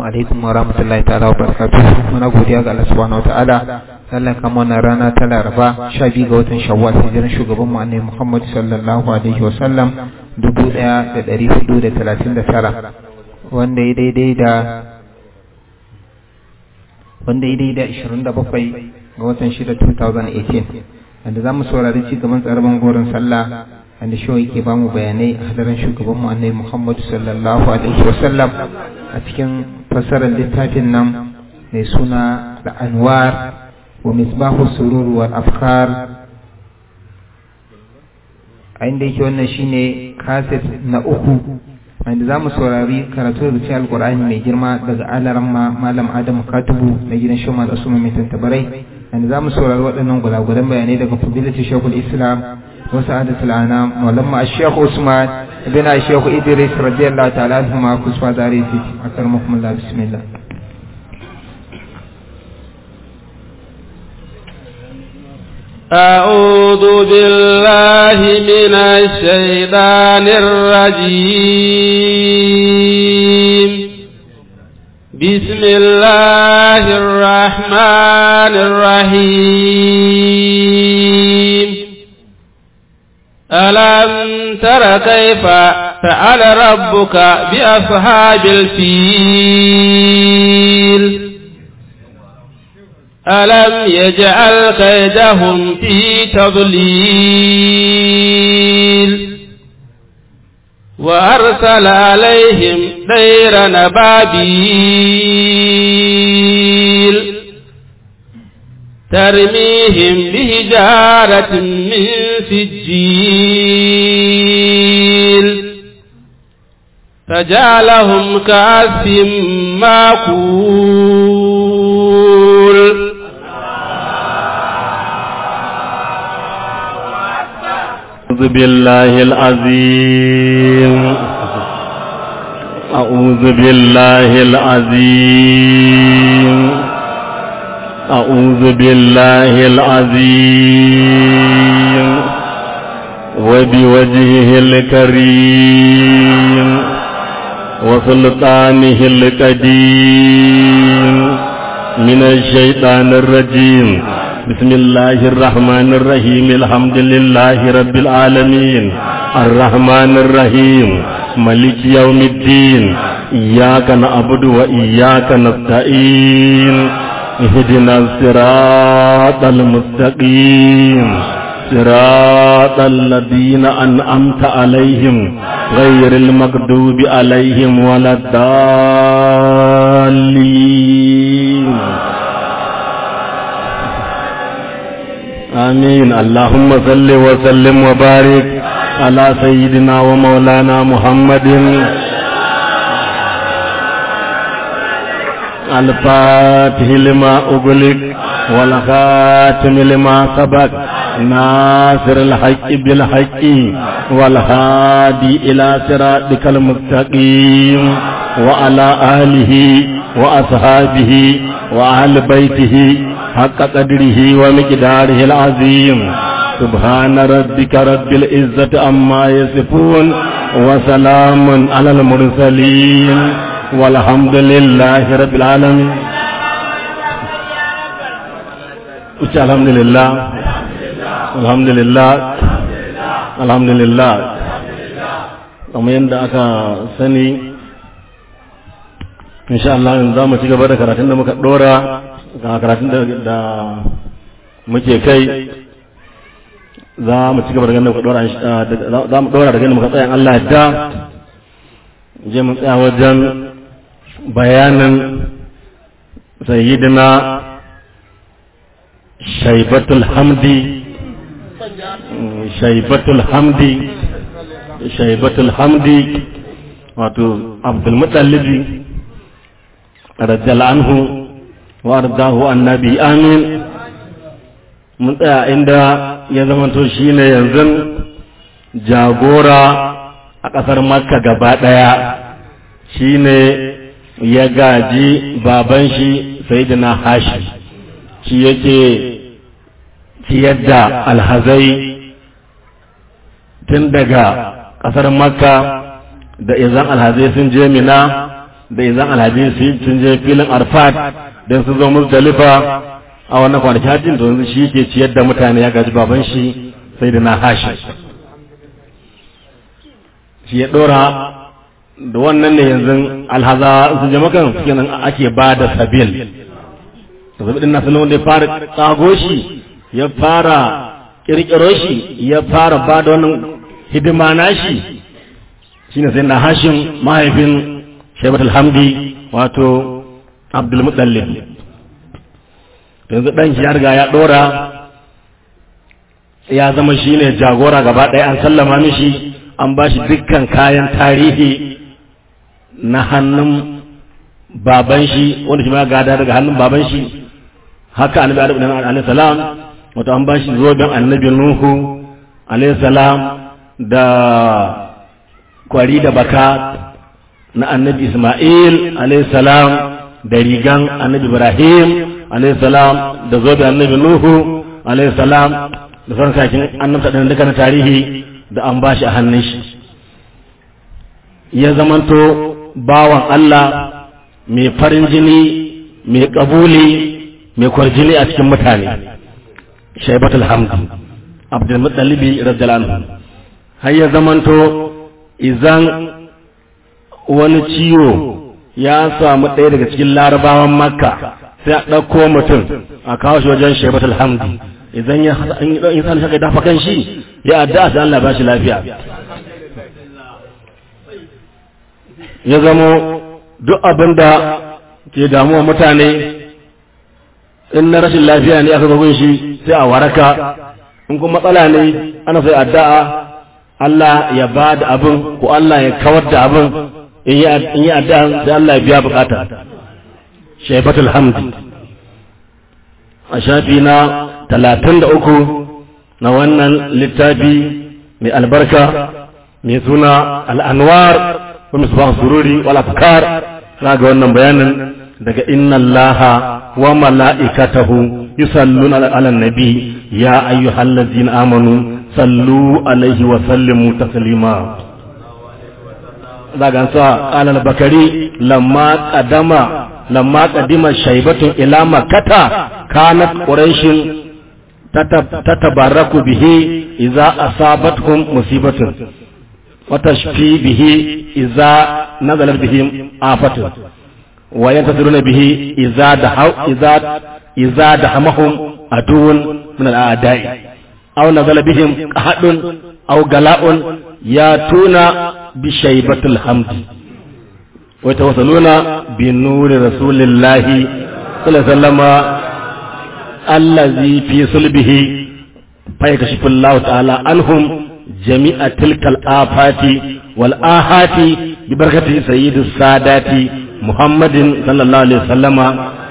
alaikum wa rahmatullahi ta'ala wa barakatuh muna godiya ga Allah subhanahu wa ta'ala Allah kama wannan rana ta Laraba 12 ga watan Shawwal hijiran shugaban mu Annabi Muhammad sallallahu alaihi wa sallam 1439 wanda ya daidai da wanda ya daidai da 27 ga watan 6 2018 wanda zamu saurari ci gaban tsarban goron sallah wanda shi yake ba mu bayanai a hadarin shugaban mu Annabi Muhammad sallallahu alaihi wa sallam a cikin fassarar littafin nan mai suna da anwar wa misbahu surur wal afkar a inda yake wannan shine kaset na uku wanda za mu saurari karatu da cikin alkur'ani mai girma daga alaran malam adamu katubu na gidan shoma da usman mai tantabarai wanda za mu saurari waɗannan gulagulan bayanai daga fadilatu shekul islam wasu adatul anam malamma ashekh usman بن الشيخ إدريس رضي الله تعالى عنهما كسوة داريتي أكرمكم الله بسم الله أعوذ بالله من الشيطان الرجيم بسم الله الرحمن الرحيم ألم تر كيف فعل ربك بأصحاب الفيل ألم يجعل كيدهم في تضليل وأرسل عليهم طير نبابيل ترميهم بهجارة من سجيل فجعلهم كأسف ماكول أعوذ بالله العظيم أعوذ بالله العظيم أعوذ بالله العظيم وبوجهه الكريم وسلطانه القديم من الشيطان الرجيم بسم الله الرحمن الرحيم الحمد لله رب العالمين الرحمن الرحيم ملك يوم الدين إياك نعبد وإياك نستعين اهدنا الصراط المستقيم صراط الذين أنعمت عليهم غير المغضوب عليهم ولا الضالين آمين اللهم صل وسلم وبارك على سيدنا ومولانا محمد الفاتح لما أغلق والخاتم لما سبق ناصر الحق بالحق والهادي إلى صراطك المستقيم وعلى آله وأصحابه وأهل بيته حق قدره ومقداره العظيم سبحان ربك رب العزة عما يصفون وسلام على المرسلين والحمد لله رب العالمين الحمد لله الحمد لله الحمد لله kamar yadda aka sani insha Allah yanzu za mu ci gaba da karatun da muka dora ga karatun da muke kai za mu ci gaba da ganin muka dora za mu dora da ganin muka tsayan Allah da je mu tsaya wajen bayanin sayyidina shaibatul hamdi shaibatul hamdi shaibatul hamdi wato abdul mutallibi radiyallahu anhu wa ardahu annabi amin mun tsaya inda ya zamanto shine yanzu jagora a ƙasar makka gaba ɗaya shine ya gaji baban shi sayyidina hashi shi yake ciyar da alhazai tun daga ƙasar makka da izan alhazai sun je mina da izan alhaji su sun je filin arfat don sun zo musdalifa a wannan kwanaki hajjin to yanzu shi ke ciyar da mutane ya gaji baban shi sai da na hashi shi ya dora da wannan ne yanzu alhaza su je makan suke nan ake ba da sabil da zabi din nasu wanda ya fara tsago shi ya fara kirkiro shi ya fara ba da wannan hidima na shi shine sai na hashin mahaifin shaibat alhamdi wato abdulmutallib yanzu ɗan shi ya riga ya ɗora ya zama shi ne jagora gaba ɗaya an sallama mishi an ba shi dukkan kayan tarihi na hannun baban shi wanda shi ma gada daga hannun baban shi haka annabi adam alaihi salam wato an ba shi zoben annabi nuhu alaihi salam da kwari da baka na annabi isma'il alaihi salam da rigan annabi ibrahim alaihi salam da zobe annabi nuhu alaihi salam da sauran kakin annabta ɗin duka na tarihi da an bashi a hannun shi ya zamanto bawan Allah mai farin jini mai kabuli mai kwarjini a cikin mutane shaibatul hamdu abdul muttalibi radiyallahu anhu har ya zamanto izan wani ciwo ya samu ɗaya daga cikin larabawan makka sai a ɗauko mutum a kawo shi wajen shaibatul hamdu idan ya yi sani shaka dafa kan shi ya addu'a sai Allah ba shi lafiya ya zamo duk abin da ke damuwa mutane in na rashin lafiya ne aka zagun shi sai a waraka in kuma matsala ne ana sai addu'a Allah ya ba da abin ko Allah ya kawar da abin in yi addu'a sai Allah ya biya bukata shaibatul hamdi a shafi na talatin da uku na wannan littafi mai albarka mai suna al'anwar wa misbah sururi wal afkar ga wannan bayanin daga inna allaha wa mala'ikatahu yusalluna ala nabi ya ayyuhallazina amanu sallu alaihi wa sallimu taslima daga sa alal bakari lamma qadama lamma qadima shaybatun ila makkata kanat quraish tatabarraku bihi idza asabatkum musibatun wa tashfi bihi idza nazalat bihim afatun wa yantaziruna bihi idza dahaw idza idza dahamahum aduun min al-a'da'i aw nazala bihim qahadun aw gala'un yatuna bi shaybatil hamdi wa tawassaluna bi nuri rasulillahi sallallahu alaihi wasallam allazi fi sulbihi fa yakashifu Allah ta'ala anhum jami'a tilkal afati wal ahati bi barakati sayyidis sadati Muhammadin sallallahu alaihi wasallama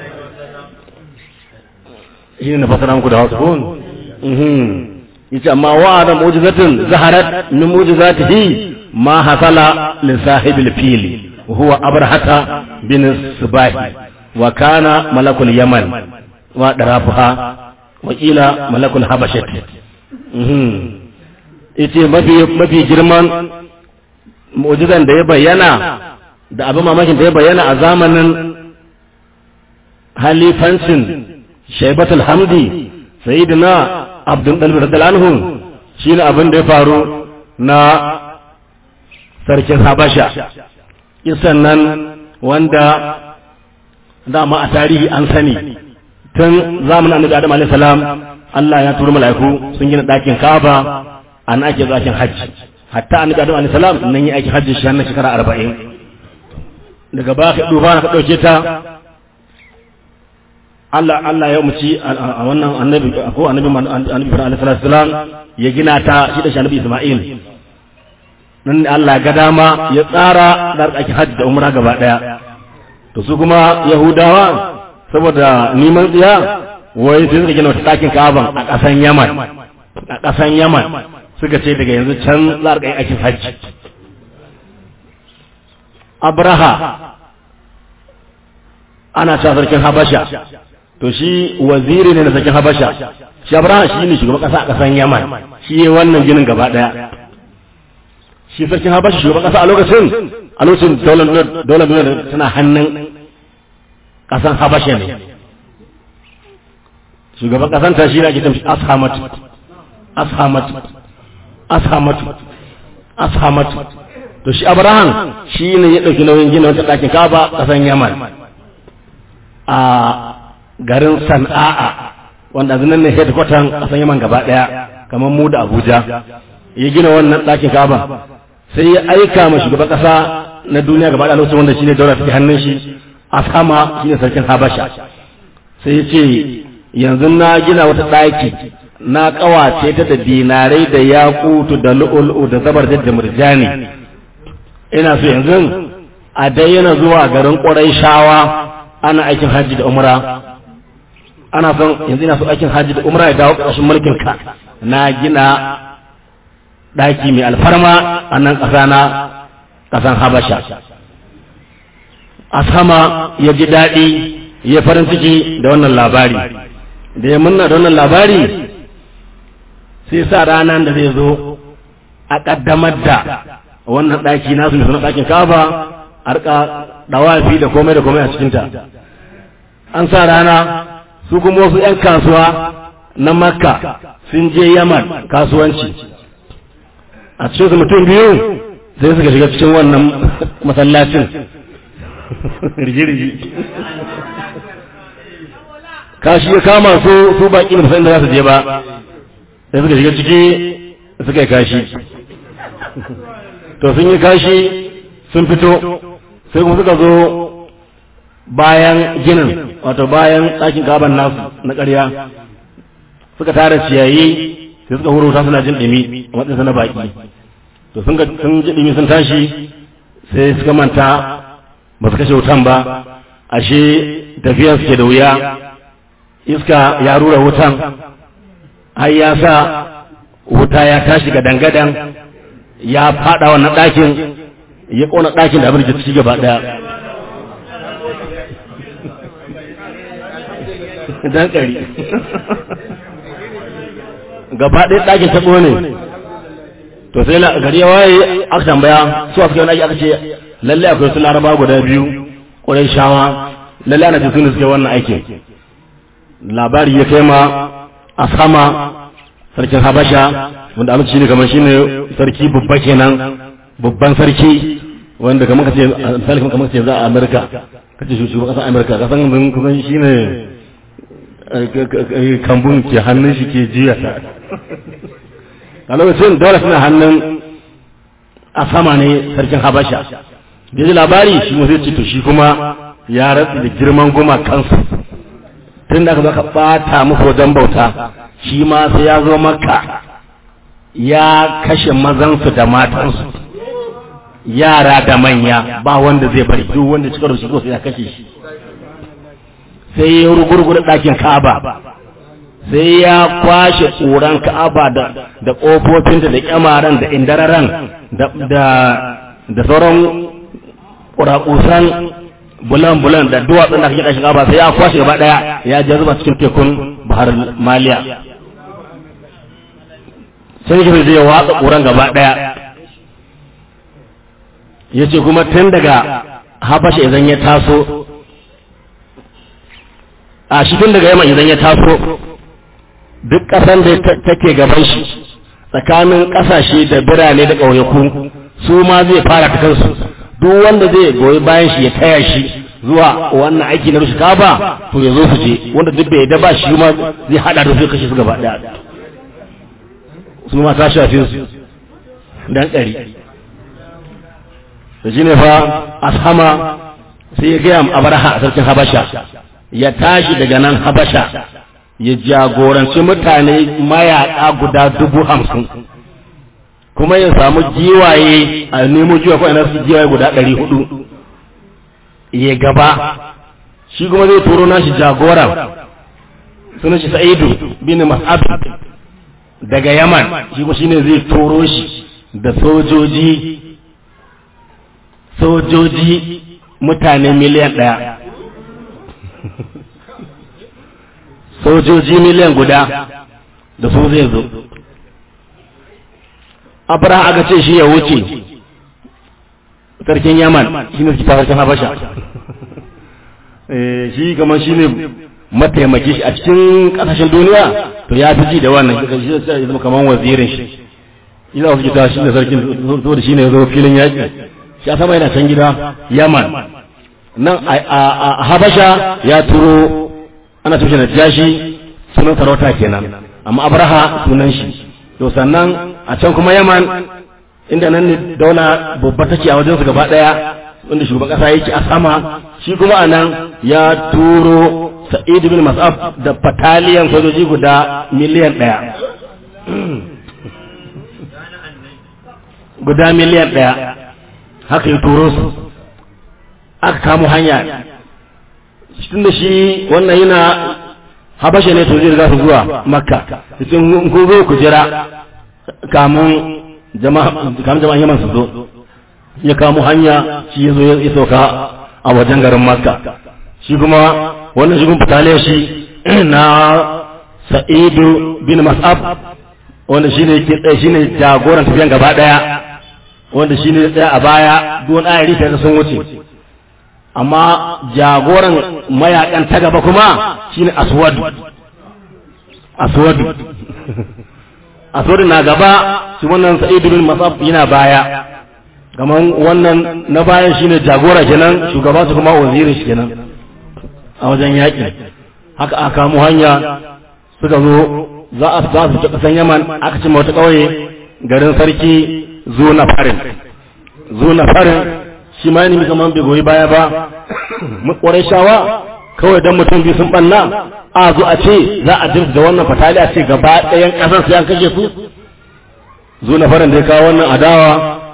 shi ne fasara muku da hausa ko yace amma wa'ada mu'jizatin zaharat min mu'jizatihi ma hasala li sahibil fili wa huwa abrahata bin subahi wa kana malakul yaman wa darafuha wa ila malakul habashat yace mafi mafi girman mu'jizan da ya bayyana da abin mamakin da ya bayyana a zamanin halifancin shaibatul hamdi sayyidina abdul dalbi radiyallahu anhu shine abin da ya faru na sarkin habasha kisan nan wanda dama a tarihi an sani tun zamanin annabi adam alaihi salam Allah ya turo mala'iku sun gina ɗakin Ka'aba an ake zakin hajji hatta annabi adam alaihi salam nan yi aikin hajji shi na shekara arba'in daga ba ka duba ka ɗauke ta Allah Allah ya umarci a wannan annabi ko annabi annabi Ibrahim alaihi salam ya gina ta shi da shi annabi Isma'il nan Allah ga dama ya tsara da ake hajji da umra gaba daya to su kuma Yahudawa saboda neman tsiya wai sai suka gina wata ɗakin Ka'aban a ƙasan Yaman a ƙasan Yaman suka ce daga yanzu can za a aikin hajji Abraha ana cewa sarkin Habasha to shi waziri ne na sarkin Habasha shi Abraha shi ne shugaban ƙasa a ƙasan Yaman shi wannan ginin gaba ɗaya shi sarkin habashi shugaban kasa a lokacin a lokacin daular duniya tana hannun kasan habasha ne shugaban kasan ta shi ne ake tamshi ashamat ashamat ashamat ashamat to shi abraham shi ne ya ɗauki nauyin gina wata ɗakin kaba kasan yaman a garin sana'a wanda zinan ne headquarter kasan yaman gaba ɗaya kamar mu da abuja ya gina wannan ɗakin kaba sai ya aika ma shugaban ƙasa na duniya gaba da lokacin wanda shine daura take hannun shi Asama shine sarkin Habasha sai ya ce yanzu na gina wata ɗaki na ƙawace ta da dinarai da yakutu da lu'ulu'u da zabar da murjani ina so yanzu a dai yana zuwa garin shawa ana aikin hajji da umra ana son yanzu ina so aikin hajji da umra ya dawo ƙarshen mulkin ka na gina ɗaki mai alfarma a nan ƙasa na ƙasan habasha a sama ya ji daɗi ya farin ciki da wannan labari da ya munna da wannan labari sai sa ranar da zai zo a ƙaddamar da wannan ɗaki nasu mai suna ɗakin kaba a rika ɗawafi da komai da komai a cikinta an sa rana su kuma wasu 'yan kasuwa na makka sun je yaman kasuwanci a cikin su mutum biyu sai suka shiga cikin wannan masallacin rigirigi kashi ya kama su su baki da musamman da za su je ba sai suka shiga ciki suka yi kashi to sun yi kashi sun fito sai kuma suka zo bayan ginin wato bayan ɗakin gaban nasu na ƙarya suka tara ciyayi sai suka huruta suna jin ɗumi a matsayin na baki to sun ji ɗumi sun tashi sai suka manta ba su kashe wutan ba ashe tafiyar suke da wuya iska ya rura wutan har ya sa wuta ya tashi ga dangadan ya fada wannan ɗakin ya ƙona ɗakin da abin da ci gaba ɗaya dan ƙari gaba ɗaya ɗakin ta ƙone to sai gari ya waye aka tambaya su aka wani aka ce lalle akwai su laraba guda biyu ƙwarai shawa lalle ana cikin da suke wannan aikin labari ya kai ma a sama sarkin habasha wanda amince ne kamar shine sarki babba kenan babban sarki wanda kamar ka ce misali kamar ka ce za a amerika ka ce shugaban ƙasar amerika kasan mun kusan shine kambun ke hannun shi ke jiya ta a lokacin dole suna hannun a sama ne sarkin habasha da ji labari shi mu zai ce to shi kuma ya ratsi da girman goma kansu tun da aka zaka bata musu wajen bauta shi ma sai ya zo maka ya kashe mazansu da matansu yara da manya ba wanda zai bari duk wanda cika da shi sai ya kashe shi sai ya rugurgura ɗakin ka'aba sai ya kwashe ƙuran ka'aba da da ƙofofinta da ƙyamaran da indararan da sauran ƙuraƙusan bulan-bulan da duwatsun da kake ɗashin ka'aba sai ya kwashe gaba ɗaya ya je zuba cikin tekun bahar maliya sai shi zai watsa ƙuran gaba ɗaya ya ce kuma tun daga habasha idan ya taso a shi tun daga yamma idan ya taso duk ƙasan da take gaban shi tsakanin ƙasashe da birane da ƙauyaku su ma zai fara ta kansu duk wanda zai goyi bayan shi ya taya shi zuwa wannan aiki na rushe kaba to ya zo su je wanda duk bai ba shi ma zai hada da su kashe su gaba daya su ma ta shafe su dan ɗari da shi ne fa ashama sai ya gaya abraha a sarkin habasha ya tashi daga nan habasha ya jagoranci mutane mayaƙa guda dubu hamsin kuma ya samu giwaye a nemo giwa ko ina su giwaye guda ɗari hudu ya gaba shi kuma zai turo nashi jagoran suna shi sa'idu bin mas'ab daga yaman shi kuma shine zai turo shi da sojoji sojoji mutane miliyan ɗaya sojoji miliyan guda da su zai zo abraham aka ce shi ya wuce sarkin yaman shi ne suke sarkin habasha shi kamar shi ne mataimaki shi a cikin kasashen duniya to ya fi ji da wannan shi ya zama kamar wazirin shi shi za su ji ta shi ne sarkin so da shi ne ya zo filin yaƙi shi a sama yana can gida yaman nan a habasha ya turo ana tushe na jashi sunan sarauta kenan amma abraha sunan shi to sannan a can kuma yaman inda nan ne daula babba take a wajensu gaba daya wanda shugaban kasa yake a sama shi kuma a nan ya turo sa'id bin mas'ab da fataliyan sojoji guda miliyan daya guda miliyan daya haka ya turo su aka kamo hanya tun da shi wannan yana habasha ne to zai riga su zuwa makka cikin ku zo ku jira kamun jama'a kamun jama'a yaman su zo ya kamo hanya shi ya zo ya sauka a wajen garin makka shi kuma wannan shi kuma fitale shi na sa'idu bin mas'ab wanda shi ne ke tsaye shi ne jagoran tafiyan gaba daya wanda shi ne tsaye a baya duwan ayari ta sun wuce amma jagoran mayakan ta gaba kuma shine aswadu aswadu aswadu na gaba shi wannan sa'id bin masab yana baya kaman wannan na bayan shine jagora kenan shugaba su kuma wazirin shi kenan a wajen yaƙi haka aka kamo hanya suka zo za a za su kasan yaman aka cimma wata ƙauye garin sarki zo na farin zo na farin shi ma ne kamar bai goyi baya ba kwarai shawa kawai dan mutum biyu sun banna a zo a ce za a jinsu da wannan fatali a ce gaba ɗayan ƙasar sai an kashe su zo na farin da ya kawo wannan adawa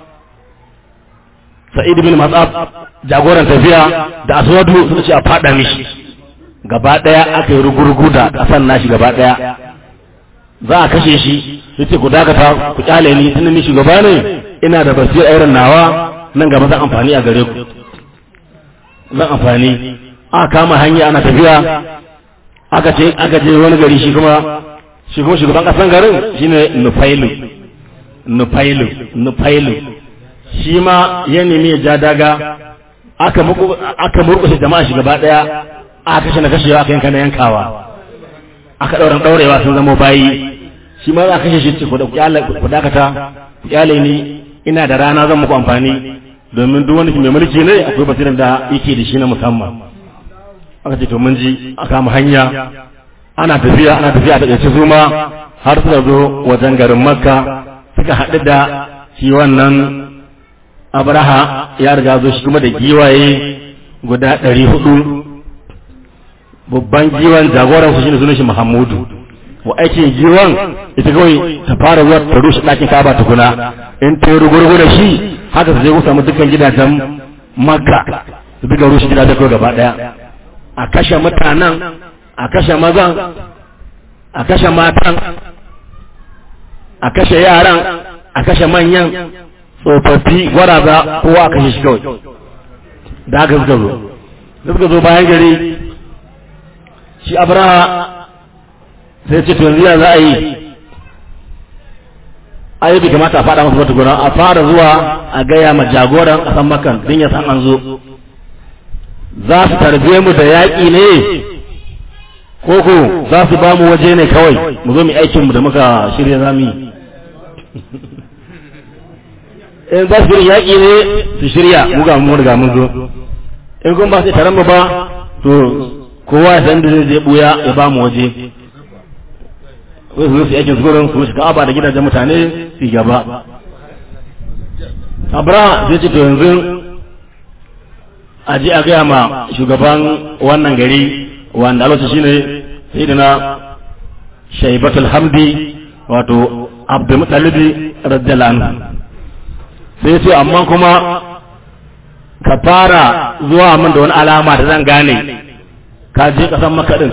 sa'id bin matsaf jagoran tafiya da aswadu sun ce a faɗa mishi gaba ɗaya aka yi rugurugu da ƙasar nashi gaba ɗaya za a kashe shi yace ku dakata ku kyale ni tunda ni shugaba ne ina da basira irin nawa nan gaba zan amfani a gare ku zan amfani aka kama hanya ana tafiya aka ce aka je wani gari shi kuma shi kuma shugaban kasan garin shine nufailu nufailu nufailu shi ma ya nemi ya ja daga aka muku aka murkushe jama'a shi gaba daya aka kashe na kashewa aka yanka na yankawa aka dauran daurewa sun zama bayi shi ma za kashe shi ce ku dakata ku kyale ni ina da rana zan muku amfani domin duk wani mai mulki ne akwai basirin da yake da shi na musamman aka ce to mun ji a kama hanya ana tafiya ana tafiya da ƙarshe zuma har suka zo wajen garin makka suka haɗu da shi wannan abraha ya riga zo shi kuma da giwaye guda ɗari hudu babban giwan jagoran su shine sunan shi muhammadu wa aikin giwan ita kawai ta fara zuwa ta rushe ɗakin kaba tukuna in ta yi rugurgu da shi haka su je ku samu dukkan gidajen makka su duka rushe gidajen kawai gaba ɗaya a kashe mutanen a kashe mazan a kashe matan a kashe yaran a kashe manyan tsofaffi gwaraza kowa a kashe shi kawai da haka suka zo suka zo bayan gari shi abraha sai ce yanzu ya za a yi ai bai kamata a faɗa masa wata gona a fara zuwa a gaya ma jagoran ƙasan makan din ya san an zo za su tarbe mu da yaƙi ne koko za su ba mu waje ne kawai mu zo mu aikin mu da muka shirya za mu yi in za su shirya yaƙi ne su shirya mu ga mu riga mun zo in kun ba su taron mu ba to kowa ya san da zai je buya ya ba mu waje wai su zo su yi aikin gurin su shiga aba da gidajen mutane su gaba abra zai ce to yanzu a je a gaya ma shugaban wannan gari wanda alwace shine sayyidina shaibatul hamdi wato abdul mutalibi radiyallahu anhu sai ce amma kuma ka fara zuwa min da wani alama da zan gane ka je kasan makaɗin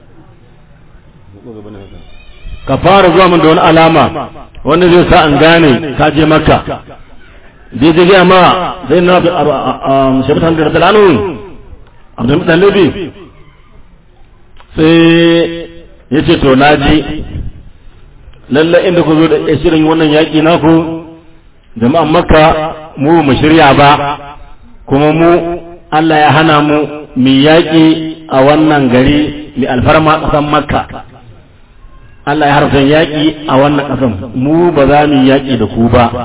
ka fara zuwa min da wani alama wanda zai sa in gane ka je makka dai je gaya ma zai na shaibatan da radiyallahu abdul mutalibi sai ya ce to na ji lallai inda ku zo da shirin wannan yaƙi naku jama'an makka mu mu shirya ba kuma mu Allah ya hana mu mu yaƙi a wannan gari mai alfarma ƙasan makka Allah ya harfa yaƙi a wannan ƙasan mu ba za mu yaƙi da ku ba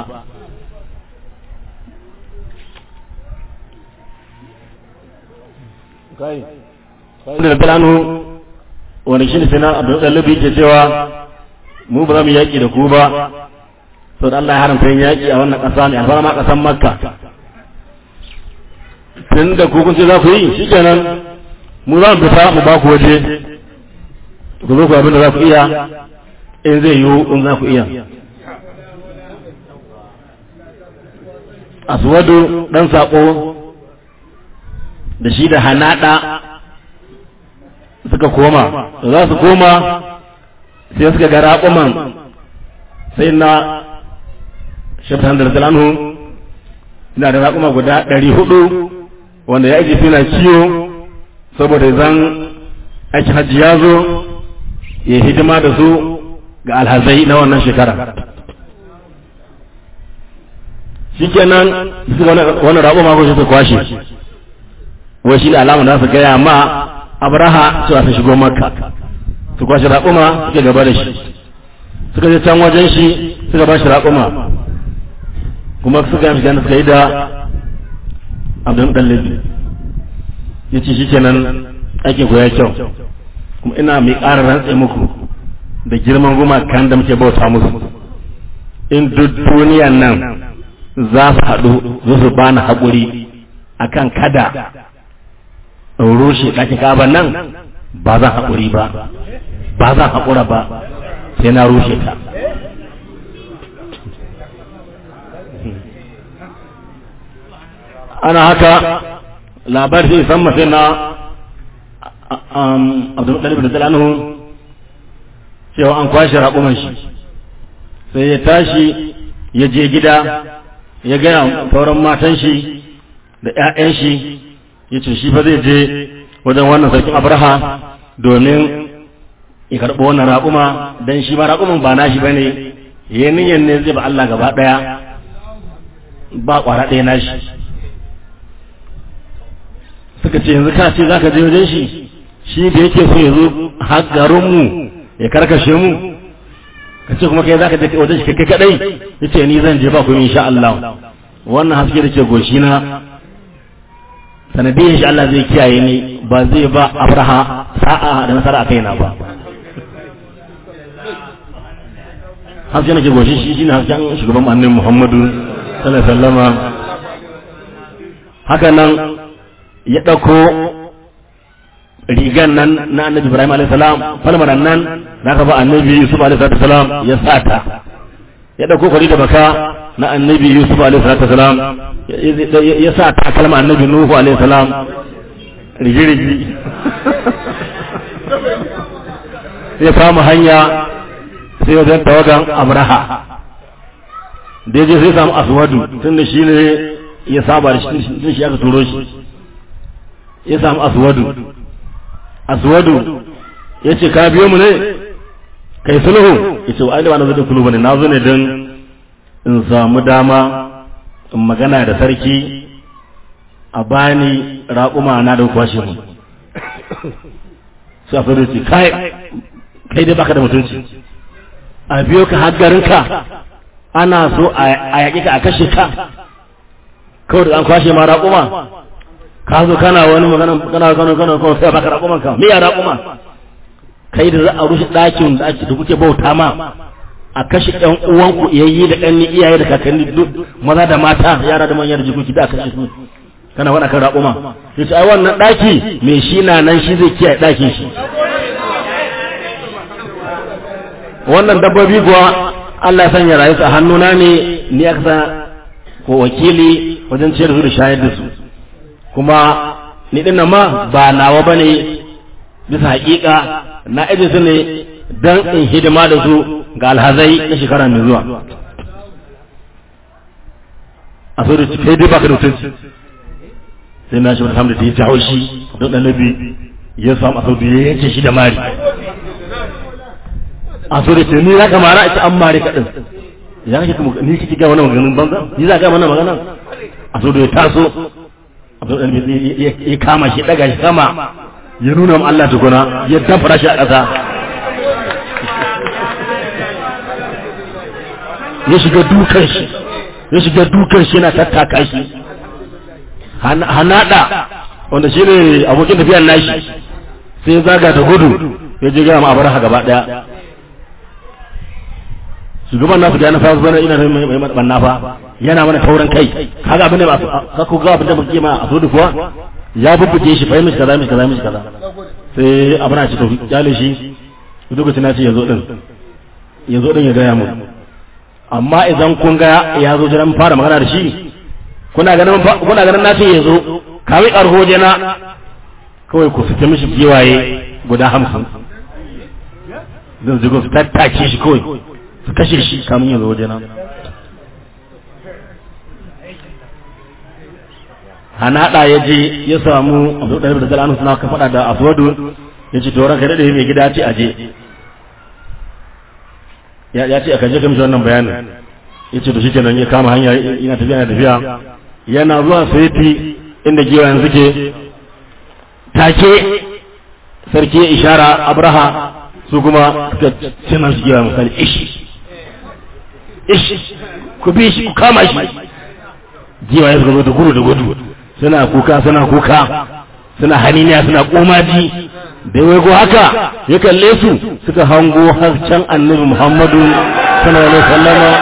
da bilanu wani shi ne sai na abu ɗalibi ke cewa mu ba za mu yaƙi da ku ba sau da Allah ya haramta yin yaƙi a wannan ƙasa mai alfarma ƙasan makka tun da ku kun ce za ku yi shi kenan mu za mu fita mu ba ku waje ku zo ku abin da za ku iya in zai yiwu in za ku iya aswadu dan sako da shi da hanada suka koma da za su koma sai suka ga raƙuman sai na shafin da zalanhu ina da raƙuma guda ɗari hudu wanda ya aji suna ciwo saboda zan aikin hajji ya zo ya hidima da su ga alhazai na wannan shekara shikenan su wani raƙuma ko su kwashe wai shi da alama da su gaya ma abraha cewa su shigo makka su kwashe raƙuma suke gaba da shi suka je can wajen shi suka ba shi raƙuma kuma suka yi shiga suka yi da abdul ɗallabi ya ce shi kenan aikin ku ya kyau kuma ina mai ƙara rantse muku da girman gumakan da muke bauta musu in duk duniyan nan za su haɗu za su bani haƙuri akan kada in rushe ɗakin kaba nan ba zan haƙuri ba ba zan haƙura ba sai na rushe ta ana haka labar sai san mafi na abdulmutalib da talanu cewa an kwashe raƙuman shi sai ya tashi ya je gida ya gaya sauran matan shi da 'ya'yan shi ya ce shi fa zai je wajen wannan sarkin abraha domin ya karɓi wannan raƙuma don shi ma raƙuman ba nashi ba ne ya niyan ne zai ba Allah gaba ɗaya ba ƙwara ɗaya nashi suka ce yanzu ka ce za ka je wajen shi shi da yake so ya zo har garinmu ya karkashe mu ka ce kuma kai za ka je wajen shi kai kadai ya ce ni zan je ba ku insha Allah wannan haske da ke goshi na sanadiyar shi Allah zai kiyaye ni ba zai ba abraha sa'a da nasara a kaina ba haske na ke goshi shi shine hasken shugaban annabi Muhammadu sallallahu alaihi wasallama haka nan ya ɗauko rigan nan na annabi Ibrahim alaihi salam falmaran nan da aka ba annabi Yusuf alaihi salam ya sata ya ɗauko kwari da baka na annabi Yusuf alaihi salam ya sa ta kalma annabi Nuhu alaihi salam rigi-rigi ya kama hanya sai wajen tawagan Abraha da ya je sai samu aswadu tun da shi ne ya saba da shi shi aka turo shi ya samu aswadu aswadu ya ce ka biyo mu ne kai sulhu ya ce wa da wani zai kulu bane na zo ne don in samu dama in magana da sarki a bani raƙuma na da kwashe mu su a ce kai kai dai baka da mutunci a biyo ka haggarinka ana so a yaƙi ka a kashe ka kawai da an kwashe ma raƙuma ka zo kana wani magana kana kana kana kana sai baka raƙuman ka me ya raƙuma kai da za a rushe ɗakin da ake da kuke bauta ma a kashe ɗan uwanku iyayi da ɗan iyaye da kakanni duk maza da mata yara da manya da jikoki da kashe su kana wani kan raƙuma sai ce ai wannan ɗaki me shi na nan shi zai kiyaye ɗakin shi wannan dabbobi kuwa Allah ya sanya rayu a hannuna ne ni aka sa ko wakili wajen ciyar su da shayar da su kuma ni dinnan ma ba nawa bane bisa hakika na aje su ne dan in hidima da su ga alhazai na shekara mai zuwa a so da kai dai baka da mutunci sai na shi wata hamda ta yi jawo shi don ɗanabi ya samu a saudu ya yanke shi da mari a so da ce ni za ka mara a ci an mari kaɗin ya kake kuma ni kike ga wannan maganin banza ni za ga mana magana a so da ya taso Abdul Dalib ya kama shi daga shi sama ya nuna mu Allah tukuna ya dafara shi a ƙasa ya shiga dukan shi ya shiga dukan shi yana tattaka shi hanada wanda shi ne abokin tafiyar nashi sai ya zaga da gudu ya je gama abar gaba daya shugaban nasu da yana fara zuwa ina da mai banna fa yana mana tauran kai kaga abin da ba ka ku ga abin da muke ma a so kuwa ya bubbuke shi fahimci kaza mishi kaza mishi kaza sai abin a ce to kyale shi lokacin na ce yazo din yazo din ya gaya mu amma idan kun ga ya zo jiran fara magana da shi kuna ganin kuna ganin na ce yazo kawai karho jena kawai ku fita mishi giwaye guda hamsin zan zigo su tattake shi kawai su kashe shi kamun yanzu waje nan hanaɗa ya je ya samu abu da da zalanu suna ka faɗa da aswadu ya ce to ranka daɗe mai gida ce aje ya ce aka je kamshi wannan bayanin ya ce to shi kenan ya kama hanya yana tafiya yana tafiya yana zuwa saiti inda giwayen suke take sarki ya ishara abraha su kuma suka cina su giwa misali ishi ishi ku bi shi ku kama shi giwa ya suka zo da gudu da gudu suna kuka suna kuka suna haniniya suna komaji da wai go haka ya kalle su suka hango har can annabi muhammadu sallallahu alaihi wasallama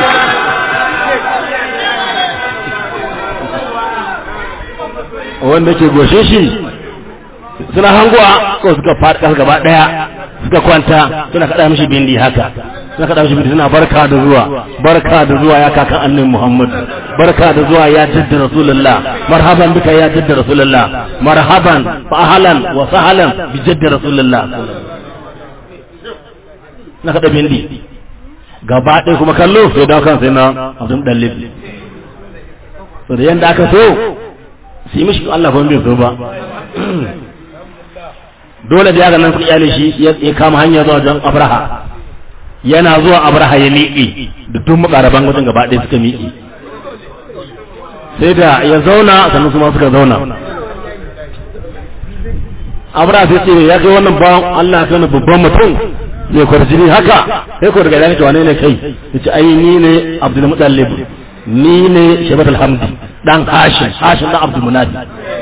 wanda ke goshe shi suna hangowa ko suka faɗi ƙasa gaba ɗaya suka kwanta suna kaɗa mishi bindi haka suna kaɗa mishi bindi suna barka da zuwa barka da zuwa ya kakan annabi Muhammad barka da zuwa ya jidda rasulullah marhaban bika ya jidda rasulullah marhaban fa ahlan wa sahlan bi jidda rasulullah na kaɗa bindi gaba ɗaya kuma kallo sai dawo kan sai na Abdul Dalib to da yanda aka so sai mishi Allah ba bai so ba dole da yaga nan suka iyale shi ya kama hanya zuwa wajen abraha yana zuwa abraha ya miƙe da tun makaraban wajen gaba ɗaya suka miƙe sai da ya zauna sannan su ma suka zauna abraha sai ce ya kai wannan bawan Allah ya kai babban mutum zai kwarjini haka sai ko daga yana wane ne kai ya ce ai ni ne abdul mutallib ni ne shabat alhamdi dan hashim hashim dan abdul munadi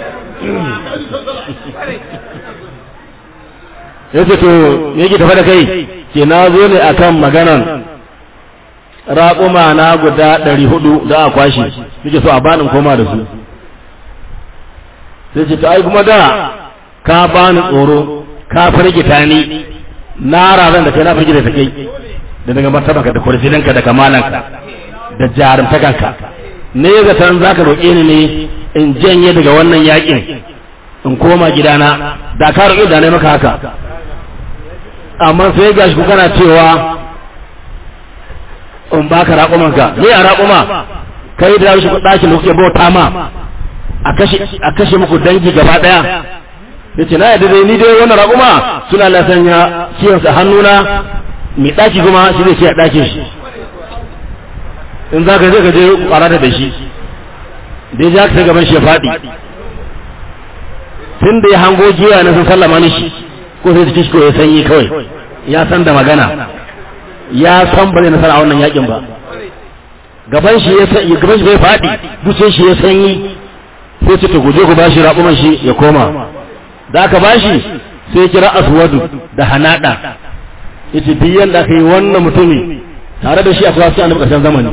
ya ce to me yake tafa da kai ke na zo ne akan maganan raƙuma na guda ɗari hudu da a kwashe nake so a banin koma da su sai ce to ai kuma da ka bani tsoro ka firgita ni na razan da kai na firgita ta kai da daga martabanka da kwarjininka da kamalanka da jarumtakanka ne zaton za ka roƙe ni ne in janye daga wannan yakin in koma gidana da ka roƙe da ne maka haka amma sai ga shi kana cewa in baka raƙumanka me a raƙuma kai da shi ɗakin da kuke bauta ma a kashe muku dangi gaba ɗaya ya ce na yadda dai ni dai wannan raƙuma suna lasanya kiyansa hannuna mai ɗaki kuma shi zai ce a ɗakin shi in za ka zai ka je ƙwarata da shi da ya ka gaban shi ya faɗi tun da ya hango giya na sun sallama ni shi ko sai cikin shi ko ya sanyi kawai ya san da magana ya san ba zai nasara a wannan yakin ba gaban shi ya sanyi gaban shi bai faɗi dutsen shi ya sanyi sai ce to guje ku bashi raƙuman shi ya koma da aka bashi sai kira aswadu da hanada yace duk yanda aka yi wannan mutumi tare da shi akwai wasu annabi ƙarshen zamani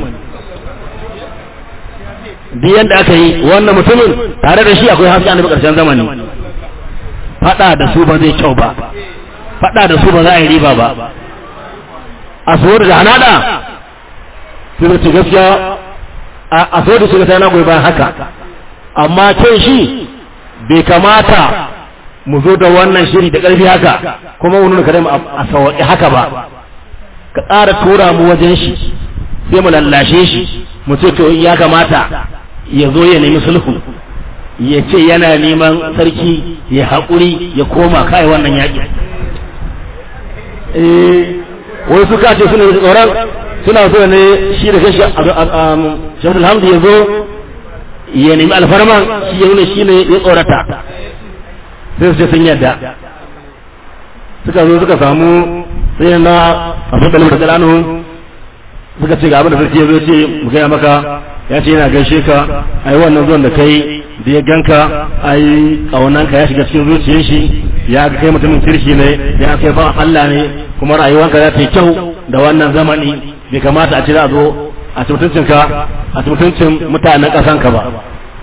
duk yanda aka yi wannan mutumin tare da shi akwai haske annabi ƙarshen zamani fada da su ba zai kyau ba fada da su ba za a yi riba ba a suwar da hanada sai ce gaskiya a suwar da shiga ta yana goyi bayan haka amma kai shi bai kamata mu zo da wannan shiri da ƙarfi haka kuma wani kare mu a sawaƙi haka ba ka ƙara tura mu wajen shi sai mu lallashe shi mu ce to ya kamata ya zo ya nemi sulhu ya ce yana neman sarki ya haƙuri ya koma kai wannan yaƙi wai suka ce suna tsoron suna so ne shi da kashi shafin hamdu ya zo ya nemi alfarman shi ya nuna shi ne ya tsorata sai su ce sun yadda suka zo suka samu sai na abin da lamar da suka ce ga abin da sarki ya zo ce mu gaya maka ya ce yana gaishe ka ai wannan zuwan da kai da ya ganka ai kaunanka ya shiga cikin zuciyar shi ya ga kai mutumin kirki ne ya kai fa Allah ne kuma rayuwanka za ta yi kyau da wannan zamani bai kamata a ce za a zo a ci mutuncinka a ci mutuncin mutanen ƙasanka ba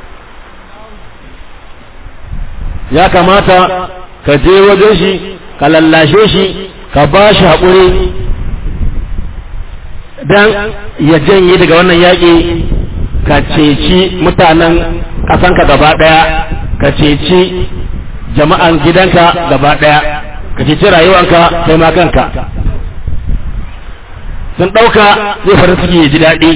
ya kamata ka je wajen shi ka lallashe shi ka ba shi haƙuri don ya janye daga wannan yaƙi ka ceci mutanen ƙasanka gaba ɗaya ka ceci jama'an gidanka gaba ɗaya ka ceci rayuwanka kai ma kanka sun ɗauka zai fara suke ji daɗi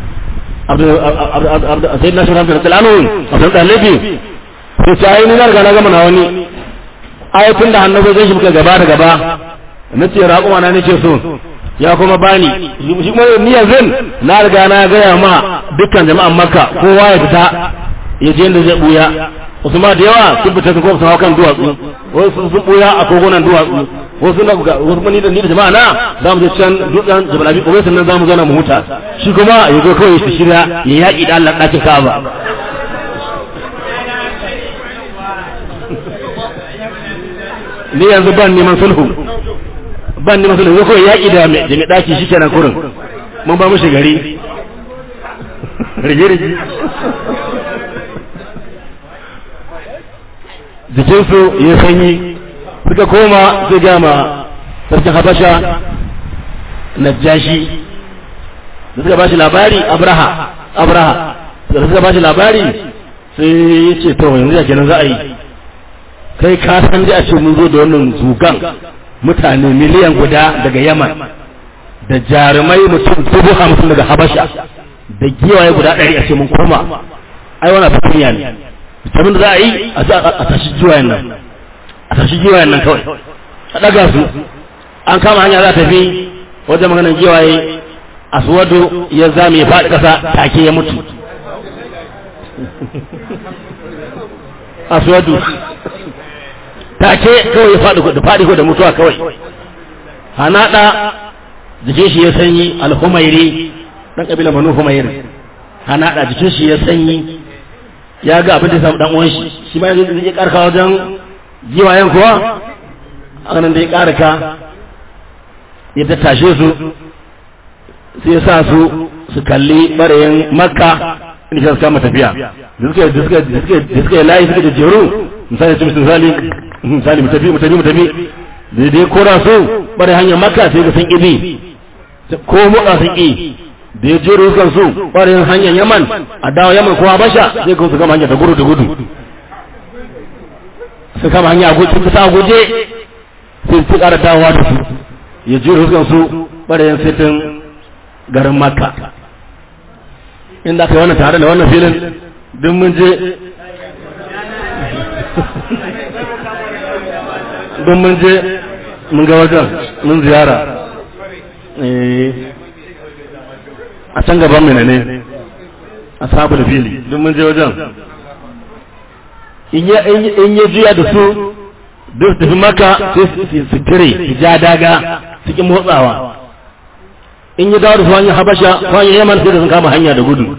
sai na shirin da talanu a sun ɗalibi sai ce ayi ni na riga na gama na wani ayatun da hannu zai shi muka gaba da gaba na ce raƙuma na nace so ya kuma bani shi kuma ni yanzu na riga na gaya ma dukkan jama'an makka kowa ya fita ya je inda zai buya wasu ma da yawa sun fita sun kuma sun hau kan duwatsu wasu sun buya a kogunan duwatsu wasu na wasu ni da ni da jama'a na za mu je can dutsen jabal abi kuma sannan za mu zauna mu huta shi kuma ya zo kawai shi shirya ya yaƙi da Allah ɗakin Ka'aba ni yanzu ban neman sulhu ban neman sulhu ko kawai yaƙi da mai ɗaki shi kenan kurin mun ba mushi gari rige-rige jikinsu ya sanyi suka koma sai gama sarkin habasha najashi da suka bashi labari abraha abraha da suka bashi labari sai ya ce to yanzu ya kenan za a yi kai ka san da a ce mun zo da wannan zugan mutane miliyan guda daga yaman da jarumai mutum dubu hamsin daga habasha da giwaye guda ɗari a ce mun koma ai wani fitiniya ne abin da za a yi a tashi giwayen nan a tashi giwayen nan kawai a ɗaga su an kama hanya za ta fi wajen maganin giwaye aswado ya zame ya faɗi ƙasa take ya mutu aswadu take kawai ya faɗi da faɗi ko da mutuwa kawai hanaɗa jikin shi ya sanyi alhumairi ɗan ƙabila manu humairi hanaɗa jikin shi ya sanyi ya ga abin da ya samu ɗan uwan shi shi ma yanzu zai ƙarka wajen giwayen kuwa a nan da ya ƙarka ya tattashe su sai ya sa su su kalli ɓarayin makka inda suka kama tafiya da suka yi layi suka da jeru misali ce misali misali mutafi mutafi mutafi da dai kora su bare hanyar makka sai ga sun ibi ko motsa sun ƙi da ya jero kan su bare hanyar yaman a dawo yaman ko habasha sai ga su kama hanyar da gudu da gudu su kama hanya a guje kusa a guje sai su ƙara dawowa da su ya jero kan su bare sitin garin makka inda aka yi wannan tare da wannan filin duk mun je don mun je mun ga wajen mun ziyara a can gaban mai ne a sabu da fili don mun je wajen in ya juya da su duk tafi maka sai su tire su ja daga cikin motsawa in ya dawo da su hanyar habasha ko hanyar yaman sai da sun kama hanya da gudu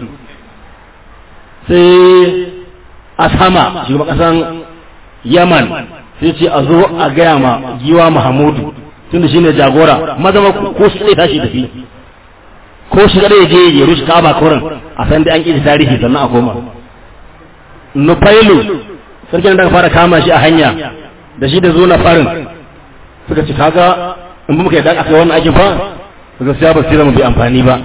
sai a sama shugaban kasan yaman sai ce a zo a gaya ma giwa mahamudu tun da shi ne jagora mazama ko shi zai tashi tafi ko shi kada ya je ya rushe kaba kurin a san da an ƙi tarihi sannan a koma nufailu sarkin da fara kama shi a hanya da shi da zo na farin suka ci kaga in muka yi dan aka wannan aikin fa suka siya ba sai mu bi amfani ba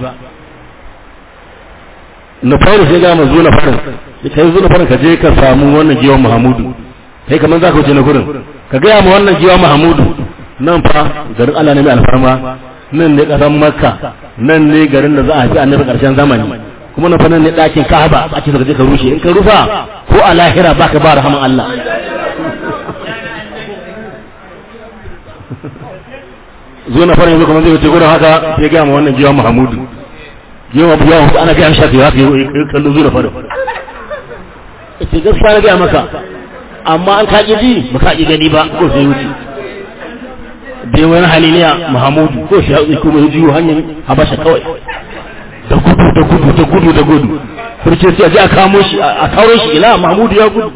nufailu sai ga mu zo na farin kai zo na farin ka je ka samu wannan giwan mahamudu kai kamar za ka wuce na gurin ka gaya ma wannan giwa mahamudu nan fa garin Allah ne mai alfarma nan ne ƙasar makka nan ne garin da za a haifi annabi ƙarshen zamani kuma na fa nan ne ɗakin ka'aba ake saka je ka rushe in ka rufa ko a lahira baka ba rahaman Allah zo na fara yanzu kamar zai wuce gurin haka sai ga ma wannan jiwa Muhammadu jiwa Abu Yawon ana ga shafi haka yi kallon zo na fara ce gaskiya na ga maka amma an kaƙi ji ba kaƙi gani ba ko sai wuce bai wani haliliya Muhammadu ko shi haɗu kuma ya jiwo hanyar Habasha kawai da gudu da gudu da gudu da gudu furce sai a je a kamo shi a kawo shi ila Mahmudu ya gudu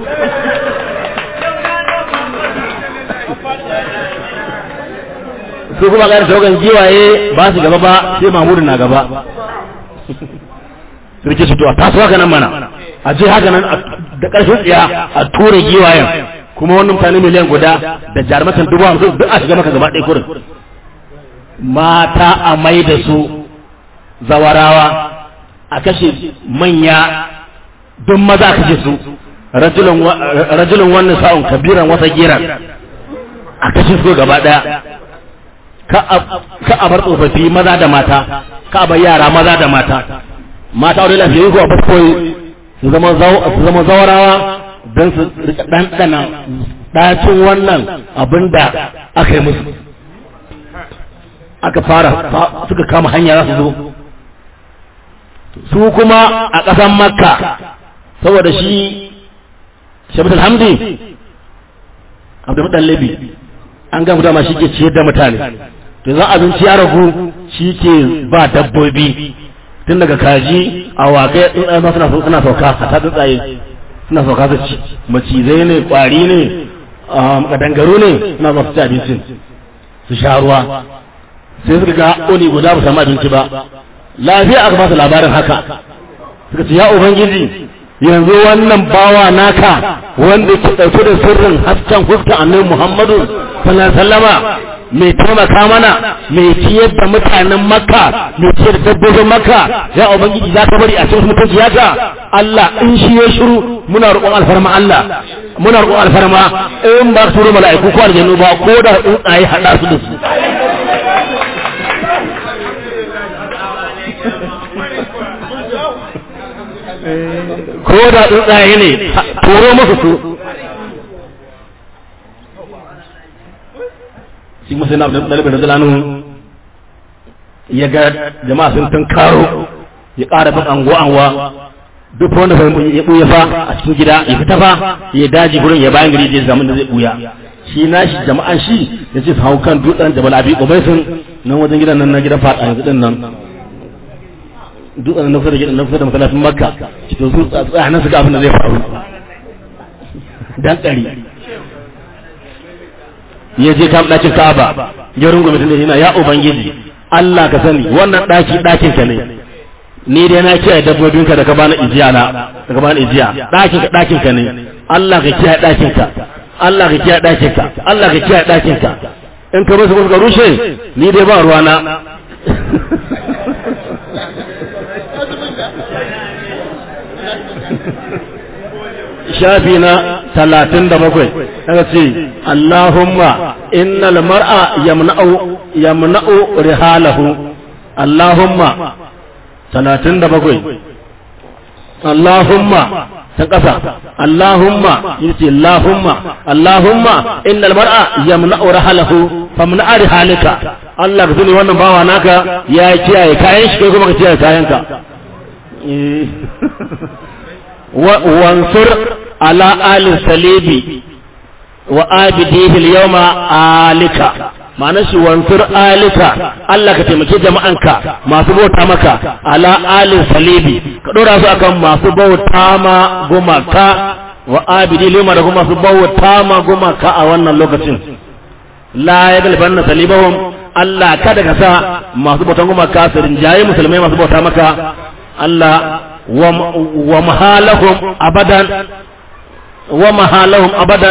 su kuma ga tawagan giwaye ba su gaba ba sai Mahmudu na gaba sarki su to a taso haka nan mana a je haka nan da ƙarfin tsiya a tura giwayen kuma wannan mutane miliyan guda da jarumatan dubu hamsin duk a shiga maka gaba ɗaya kurin mata a mai da su zawarawa a kashe manya don maza a kashe su rajulun wannan sa'un kabiran wasa giran a kashe su gaba daya ka a bar tsofaffi maza da mata ka a bar yara maza da mata mata wani lafiya ko a baskoyi su zama zawarawa don su rika ɗanɗana ɗacin wannan abin da aka yi musu aka fara suka kama hanya za su zo su kuma a ƙasan makka saboda shi shabitul hamdi abdulmuɗallabi an gamu dama shi ke ciyar da mutane to zan abinci ya ragu shi ke ba dabbobi tun daga kaji a waƙe tsuntsaye ma suna suna sauka a ta tsuntsaye suna sauka su ci macizai ne ƙwari ne kadangaru ne suna zuwa su ci abincin su sha ruwa sai suka ga oni guda ba samu abinci ba lafiya aka ba su labarin haka suka ce ya ubangiji yanzu wannan bawa naka wanda ke ɗauke da sirrin hasken huskan annabi muhammadu sallallahu alaihi wasallama mai taimaka mana mai ciyar da mutanen makka mai ciyar da dabbobin makka ya ubangiji za ka bari a cikin mutunci yaka Allah in shi ya shiru muna roƙon alfarma Allah muna roƙon alfarma in ba su mala'iku ko aljannu ba ko da tsuntsaye haɗa su da su ko da tsuntsaye ne turo musu su shi musu na dalibin da zalanu ya ga jama'a sun tun karo ya ƙara bin anguwa-anguwa duk wanda ya ɓuya fa a cikin gida ya fita fa ya daji gurin ya bayan gari zai zamun da zai ɓuya shi na shi jama'an shi ya ce su hau kan dutsen jabal abi ubai sun nan wajen gidan nan na gidan fata yanzu din nan dutsen na kusa da gidan na kusa da masallacin makka to su tsaya nan su ga abin da zai faru dan ɗari ya je kam ɗakin ka'aba ya rungume tun da yana ya ubangiji Allah ka sani wannan ɗaki ɗakin ka ne ni dai na kiyaye dabbobinka da ka bani ijiya na da ka bani ijiya ɗakin ka ɗakin ka ne Allah ka kiyaye ɗakin ka Allah ka kiyaye ɗakin ka Allah ka kiyaye ɗakin ka in ka rusa ka rushe ni dai ba ruwana shafi na talatin da bakwai daga ce Allahumma innal mar'a yamna'u yamna'u rihalahu Allahumma talatin da bakwai Allahumma ta ƙasa Allahumma yace Allahumma Allahumma innal mar'a yamna'u rihalahu famna'a rihalika Allah ka tuni wannan bawa naka ya kiyaye kayan shi kai kuma ka kiyaye kayanka wansur ala alin salibi wa abidihi al-yawma alika ma'ana shi wansur alika Allah ka taimaki jama'anka masu bauta maka ala alin salibi ka dora su akan masu bauta ma gumaka wa abidi lima da kuma masu bauta ma gumaka a wannan lokacin la ya galbanna salibahum Allah kada ka sa masu bautan gumaka su rinjaye musulmai masu bauta maka Allah ومهالهم أبدا ومهالهم أبدا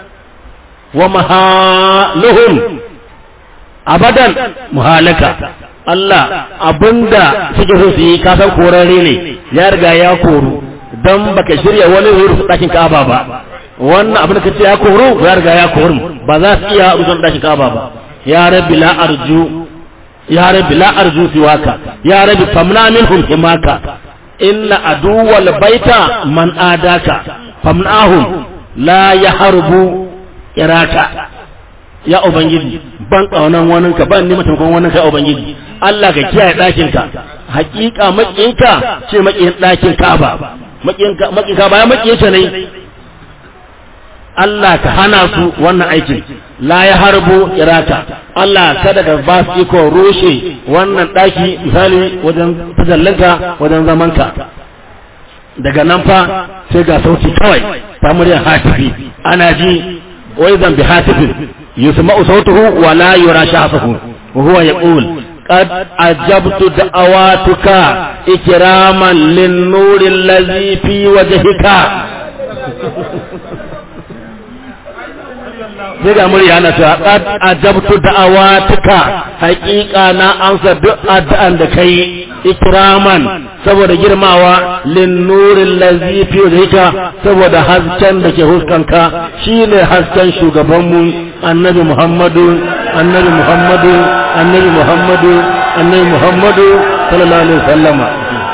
ومهالهم أبدا مهالكة Allah abinda suke so su yi kasan korare ne ya riga ya koru don baka shirya wani wuri su ɗakin kaba ba wannan abin da kace ya koru ya riga ya koru ba za su iya rusan ɗakin kaba ba ya rabbi la arju ya rabbi la arju siwaka ya rabbi famna minhum himaka inna aduwal baita man adaka famnahum la yahrubu iraka ya ubangiji ban kaunan wani ka ban nima taimakon wani ka ya ubangiji Allah ka kiyaye ɗakin ka hakika maƙinka ce maƙin ɗakin Ka'aba maƙinka maƙinka bayan maƙinka ne Allah ka hana su wannan aikin la ya harbo iraka Allah kada ka ba su iko rushe wannan ɗaki misali wajen tajallanka wajen zamanka daga nan fa sai ga sauti kawai ta muryar hatifi ana ji wai zan bi hatifin yusma'u sautuhu wa la yura shahsuhu wa huwa yaqul قد أجبت دعواتك إكراما للنور الذي في وجهك sai ga murya na cewa qad ajabtu da'awatuka haqiqa na amsa duk addu'an da kai ikraman saboda girmawa lin nuril ladzi fi wajhika saboda hasken da ke huskanka shine hasken shugaban mu annabi muhammadu annabi muhammadu annabi muhammadu annabi muhammadu sallallahu alaihi wasallama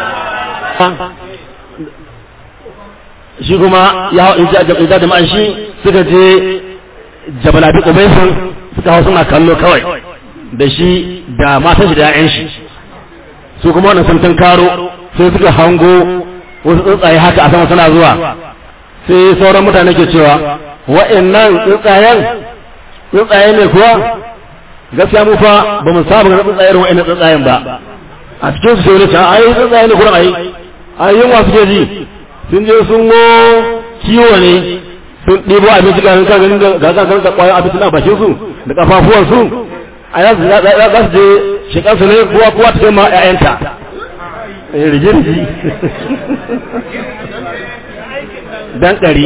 shi kuma ya hau ija jama'an shi suka je jabal abi qubaisin suka hau suna kallo kawai da shi da matan shi da ƴaƴan shi su kuma wannan sun tun karo sai suka hango wasu tsuntsaye haka a sama suna zuwa sai sauran mutane ke cewa wa'annan tsuntsayen tsuntsaye ne kuwa gaskiya mu fa ba mu saba ga tsuntsayen wa'annan tsuntsayen ba a cikin su sai wani ta ai tsuntsaye ne kuran ai ai yunwa suke ji sun je sun go kiwo ne sun ɗibo abinci ga kan ganin ga kan ganin da ƙwayar abinci na bakin su da kafafuwan su a za su je shekar su ne kowa kowa ta kai ma ƴaƴanta rige rige dan ɗari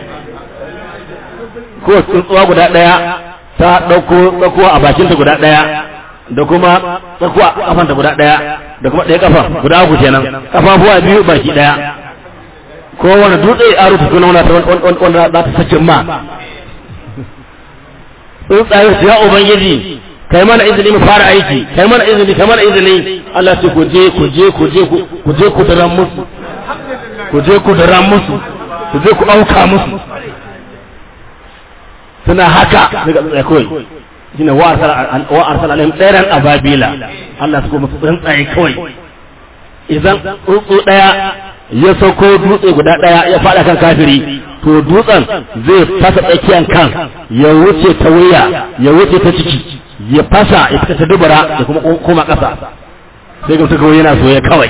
ko tsuntsuwa guda ɗaya ta ɗauko tsakuwa a bakinta guda ɗaya da kuma tsakuwa a kafanta guda ɗaya da kuma ɗaya kafa guda uku kenan kafafuwa biyu baki ɗaya ko wani dutse a rufe suna wanda za ta sace ma tsuntsaye su ya ubangiji kai mana izini mu fara aiki kai mana izini kai mana izini Allah ce ku je ku je ku je ku je ku daren musu ku je ku daren musu ku je ku auka musu suna haka daga tsuntsaye kawai shine wa arsala alaihim tsairan ababila Allah su kuma tsuntsaye kawai idan tsuntsu daya ya sauko dutse guda ɗaya ya faɗa kan kafiri to dutsen zai fasa tsakiyar kan ya wuce ta wuya ya wuce ta ciki ya fasa ya fita ta dubara ya kuma koma ƙasa sai ga suka yana soye kawai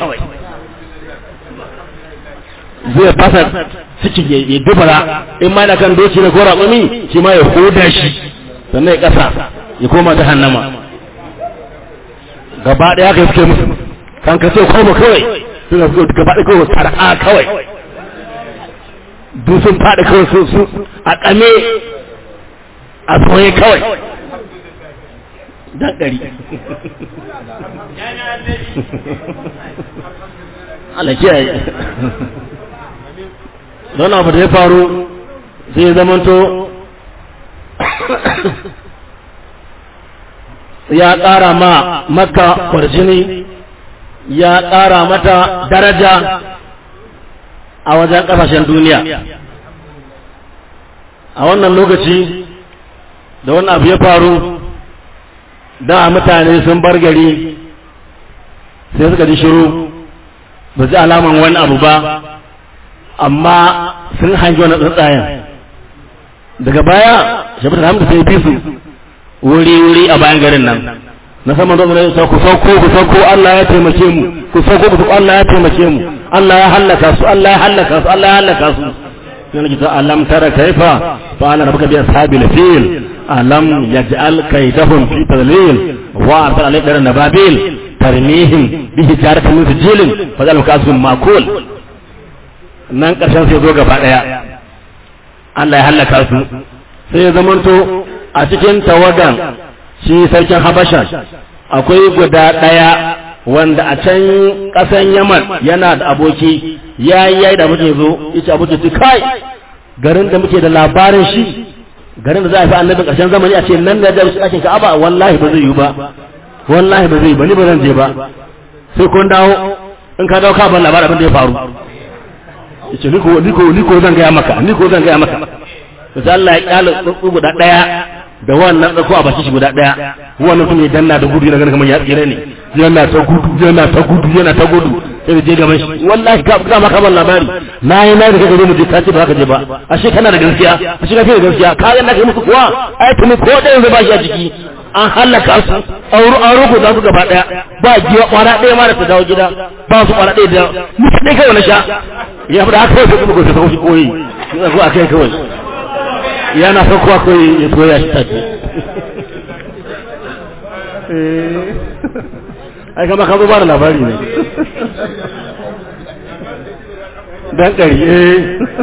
zai fasa ciki ya dubara in ma da kan doci na gora tsumi shi ma ya hoda shi sannan ya ƙasa ya koma ta hannama gaba ɗaya ka suke musu kan ka ce koma kawai suna so gaba da kawai sar'a kawai duk sun faɗi kawai su su a ƙame a soye kawai dan ɗari Allah kiyaye don abu da ya faru sai zamanto ya ƙara ma maka kwarjini ya ƙara mata daraja a wajen ƙasashen duniya a wannan lokaci da wannan abu ya faru da mutane sun bar gari sai suka ji shiru ba ji alaman wani abu ba amma sun hangi wani tsuntsayen daga baya shafitar hamdu sai bi su wuri-wuri a bayan garin nan na saman zuwa ne ku sauko ku sauko Allah ya taimake mu ku sauko ku sauko Allah ya taimake mu Allah ya hallaka su Allah ya hallaka su Allah ya hallaka su yana kita alam tara kaifa fa ana rabbuka bi ashabil fil alam yaj'al kaydahum fi tadlil wa arsala alayka nababil tarmihim bi hijaratin min sijilin fa zalika kasbun makul nan karshen sai zo gaba daya Allah ya hallaka su sai ya zamanto a cikin tawagan shi sarkin habasha akwai guda ɗaya wanda a can ƙasan yaman yana da aboki ya yi yayi da muke zo yace aboki ce kai garin da muke da labarin shi garin da za a fi annabin ƙarshen zamani a ce nan da ya shi ɗakin ka'aba wallahi ba zai yi ba wallahi ba zai yi ba ni ba zan je ba sai kun dawo in ka dawo ka ban labarin abin da ya faru yace niko niko niko zan gaya maka niko zan gaya maka sai Allah ya kyale tsutsu guda ɗaya da wannan ɗauko a bakin shi guda ɗaya wannan mutum ya danna da gudu yana ganin kamar ya tsira ne yana ta gudu yana ta gudu yana ta gudu sai da je gaban shi wallahi ka ga maka ban labari na yi na da kaje mu je ka ce ba ka je ba ashe kana da gaskiya ashe ka fi da gaskiya ka ga na kai muku kuwa ai tuni ko da yanzu ba shi a jiki an halaka su auro auro ko za su gaba daya ba giwa kwana ɗaya ma da ta dawo gida ba su kwana ɗaya da mutum ɗaya kawai na sha ya fada haka sai kuma gobe sai koyi ya zo akai kawai yana farko koyi ya soya shi tafi ai kama ka zo ba da labari ne dan ƙari eh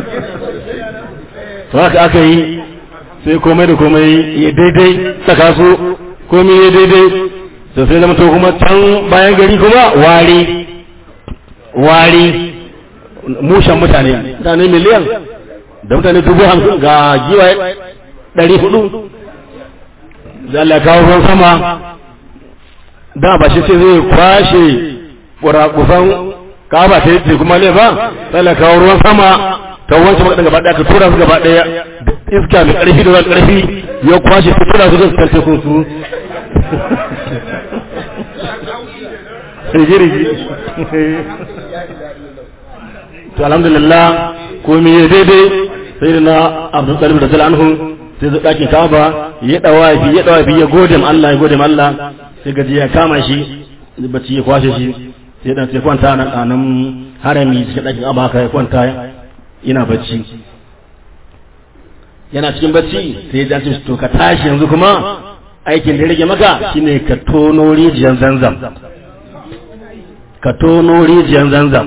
to haka aka yi sai komai da komai ya daidai saka su komai ya daidai to sai zama to kuma can bayan gari kuma wari wari mushan mutane mutane miliyan da mutane dubu hamsin ga giwaye ɗari hudu da Allah kawo ruwan sama da ba shi sai zai kwashe kurakusan kaba ta yi kuma ne ba sai Allah kawo ruwan sama ta wancan makaɗin gaba ɗaya ka tura su gaba ɗaya iska mai ƙarfi da ƙarfi ya kwashe su tura su da su karfe kun su rigirigi to alhamdulillah komai ya daidai sai da na abdul talib da zala anhu sai zai ɗakin kaba ya ɗawafi ya ɗawafi ya gode ma Allah ya gode ma Allah sai gaji ya kama shi bacci ya kwashe shi sai dan sai kwanta nan anan harami sai ɗakin kaba haka ya kwanta ina bacci yana cikin bacci sai ya ce to ka tashi yanzu kuma aikin da ya rage maka shine ka tono rijiyar zanzam ka tono rijiyar zanzam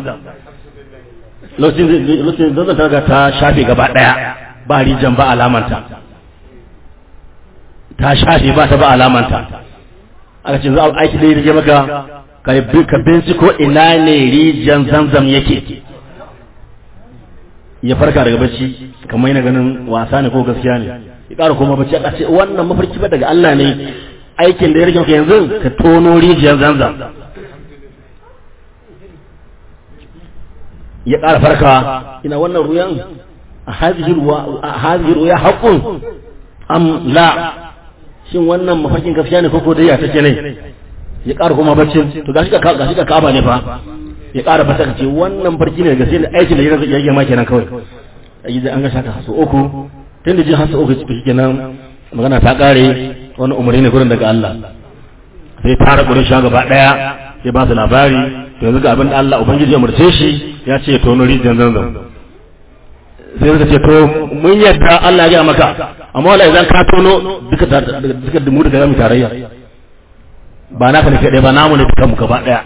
lokacin zanzam ta ta shafe gaba daya ba rijiyar ba alamanta ta shafe ba ta ba alamanta aka ce za a aiki da ya rage maka ka binciko ina ne rijiyar zanzam yake ya farka daga bacci kamar yana ganin wasa ne ko gaskiya ne ya ƙara koma bacci a ce wannan mafarki ba daga Allah ne aikin da ya rage maka yanzu ka tono rijiyar zanzam ya ƙara farka ina wannan ruyan a hazihi ruya haƙun am la shin wannan mafarkin gaskiya ne koko dai ya take ne ya ƙara koma bacci to gashi ka gashi ka kaba ne fa ya ƙara fata ka ce wannan farki ne gaskiya ne aikin da ya rage ma kenan kawai a gida an ga shaka hasu uku tun da jin hasu uku ciki kenan magana ta ƙare wani umarni ne gurin daga Allah sai tara gurin sha gaba ɗaya ya ba su labari to yanzu ga abin da Allah ubangiji ya murce shi ya ce to nuri jan zanzan sai suka ce to mun yadda Allah ya gaya maka amma wala idan ka tono duka duka mu daga zamu tarayya ba naka ne kaɗai ba namu ne duka mu gaba ɗaya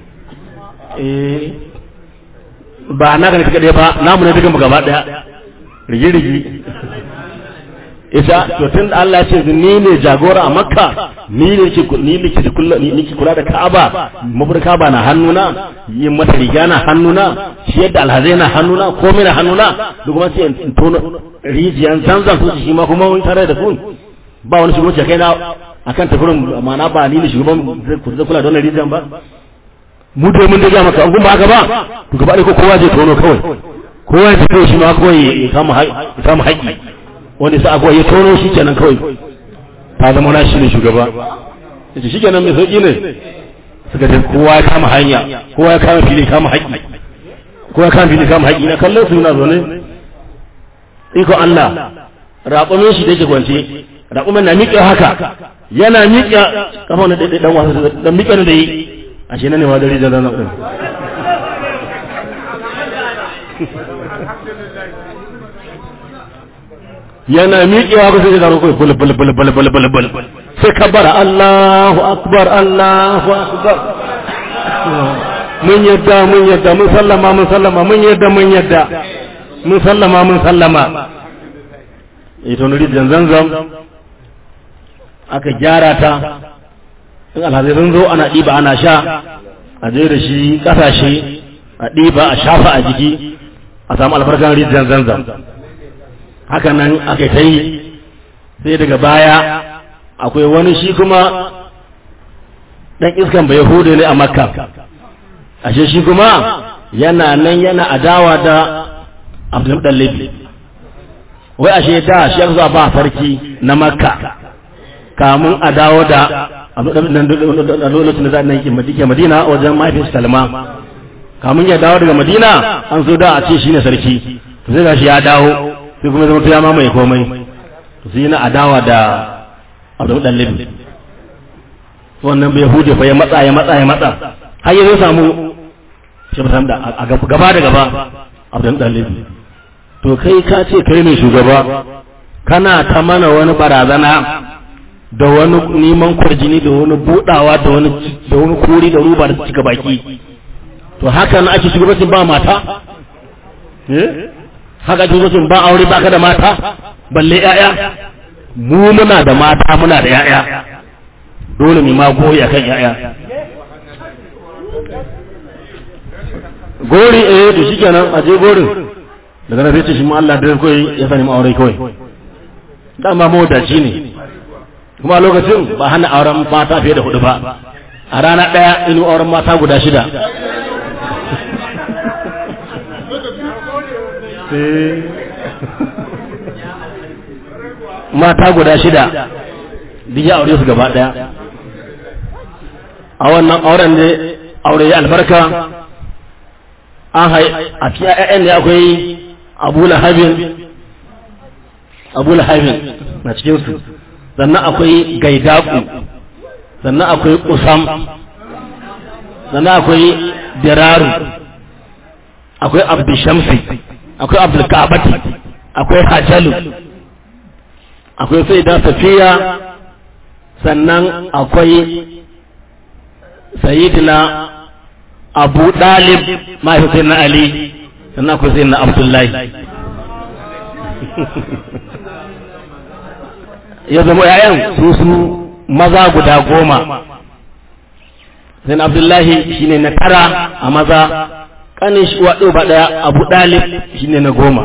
eh ba naka ne kaɗai ba namu ne duka mu gaba ɗaya rigi rigi ita to tun da Allah ce ni ne jagora a makka ni ne ke ni ne ke kula ni ke kula da Ka'aba mabur Ka'aba na hannuna yin mata riga na hannuna shi yadda alhazai na hannuna komai na hannuna da kuma sai in tono rijiyan zanzan su shi ma kuma mun tare da kun ba wani shugabanci kai na akan tafurin ma'ana ba ni ne shugaban zai kula da wannan rijiyan ba mu da mun da maka abun ba haka ba to gaba ɗaya ko kowa zai tono kawai kowa ya fito shi ma kawai ya kama haƙi wanda sa abuwa ya tono shi kenan kawai ta zama na shi ne shugaba yace shi kenan mai sauki ne suka ce kowa ya kama hanya kowa ya kama fili kama haƙi kowa ya kama fili kama haƙi na kallon su na zaune iko Allah raƙumin shi da yake kwance raƙumin na miƙe haka yana miƙe kafa wani ɗaiɗai ɗan wasa da miƙe da yi a shi na ne ma dare da ranar ɗin yana miƙewa ba sai ya zaro kai bul bul bul bul bul bul bul sai kabara Allahu akbar Allahu akbar mun yadda mun yadda mun sallama mun sallama mun yadda mun yadda mun sallama mun sallama ita nuri zanzam aka gyara ta in alhazai sun zo ana ɗiba ana sha a je da shi ƙasashe a ɗiba a shafa a jiki a samu albarkan rijiyar zanzam haka nan aka ta yi sai daga baya akwai wani shi kuma ɗan iskan bai hude ne a makka ashe shi kuma yana nan yana adawa da abdulmuɗallabi wai ashe da shi yanzu ba sarki na makka kamun a dawo da a lokacin da za a ke madina wajen mahaifin salma kamun ya dawo daga madina an so da a ce shi ne sarki to sai gashi ya dawo sai kuma zama ya mamaye komai to sai yana adawa da abdul dalib wannan bai hude fa ya matsa ya matsa ya matsa har ya zo samu shi ba da a gaba da gaba abdul dalib to kai ka ce kai ne shugaba kana ta mana wani barazana da wani neman kwarjini da wani budawa da wani da wani kuri da ruba da cika baki to haka na ake shugabancin ba mata eh haka ake shugabancin ba aure ba ka da mata balle ƴaƴa mu muna da mata muna da ƴaƴa dole mu ma goyi akan ƴaƴa gori eh to shikenan a je gorin daga nan sai ce shi mu Allah da koyi ya sani mu aure kawai dama mawadaci ne kuma a lokacin ba hana auren mata fiye da hudu ba a rana ɗaya inu auren mata guda shida mata guda shida duk ya aure su gaba ɗaya a wannan auren ne aure ya albarka an hai a cikin ƴaƴan ne akwai abu lahabin abu lahabin na cikinsu sannan akwai gaidaku sannan akwai kusam sannan akwai diraru akwai abdushamsi akwai abdulkabati akwai hajalu akwai sai da safiya sannan akwai sayidina abu dalib mahaifin na ali sannan akwai sai na abdullahi ya zama ‘ya'yan su su maza guda goma sai abdullahi shine na tara a maza ƙanin shi waɗo ba ɗaya abu ɗalib shine na goma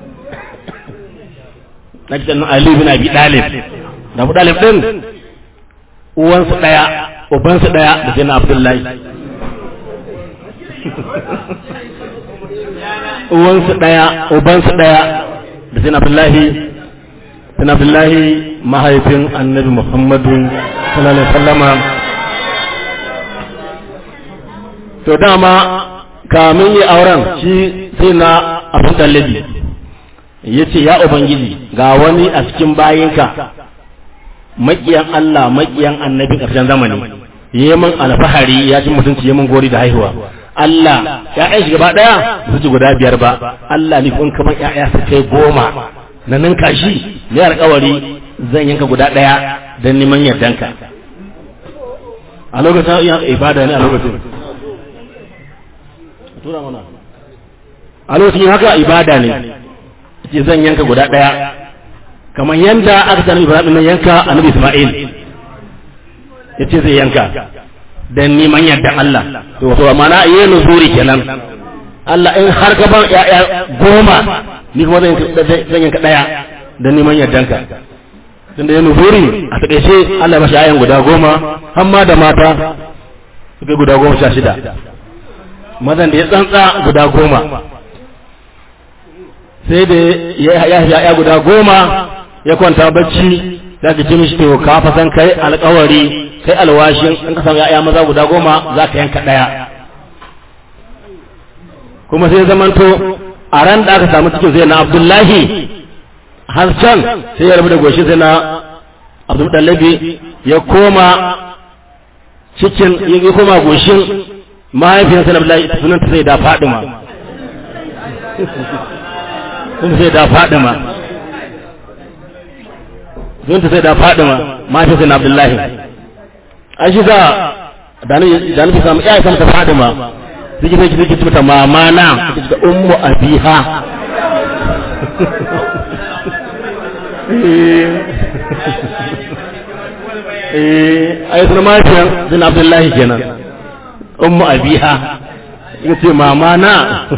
na kitan ali bin abi ɗalib da abu ɗalib ɗin uwansu ɗaya ubansu ɗaya da sai na abdullahi uwansu ɗaya ubansu ɗaya da sai na abdullahi sai na abdullahi mahaifin annabi muhammadu sallallahu alaihi wasallama to dama kamin yi auren shi sai na abin tallabi ya ce ya ubangiji ga wani a cikin bayinka makiyan Allah makiyan annabin ƙarshen zamani yi min alfahari ya ci mutunci yi min gori da haihuwa Allah ya'yan shi gaba ɗaya su ci guda biyar ba Allah ni kun kamar ya'ya su kai goma na ninka shi ne alƙawari zan yanka guda ɗaya don neman yardanka a lokacin yin ibada ne a lokacin tura mana a lokacin haka ibada ne ce zan yanka guda ɗaya kamar yanda aka sami ibrahim nan yanka annabi isma'il ya ce zai yanka don neman yardan Allah to wato mana yi nuzuri kenan Allah in har gaban ya'ya goma ni kuma zan yanka ɗaya don neman yardanka tunda ya nuzuri a taƙaice Allah mashi ayan guda goma hamma da mata suka guda goma sha shida mazan da ya tsantsa guda goma sai da ya ya guda goma ya kwanta bacci za ka ce mishi to ka fa san kai alƙawari kai alwashin in ka samu ya'ya maza guda goma za ka yanka ɗaya kuma sai zamanto a ran da aka samu cikin sai na abdullahi har can sai ya rabu da goshi sai na abdul dallabi ya koma cikin ya koma goshin mahaifiyarsa na Abdullahi sunanta sai da Fadima sun sai da Fadima sunanta sai da Fadima mahaifiyarsa na Abdullahi an shi za da nufi samu iya samu ta Fadima suke sai kike ce mata mama na kike ce ummu abiha eh ai sunan mahaifiyar sun Abdullahi kenan ummu abiha ya ce mama na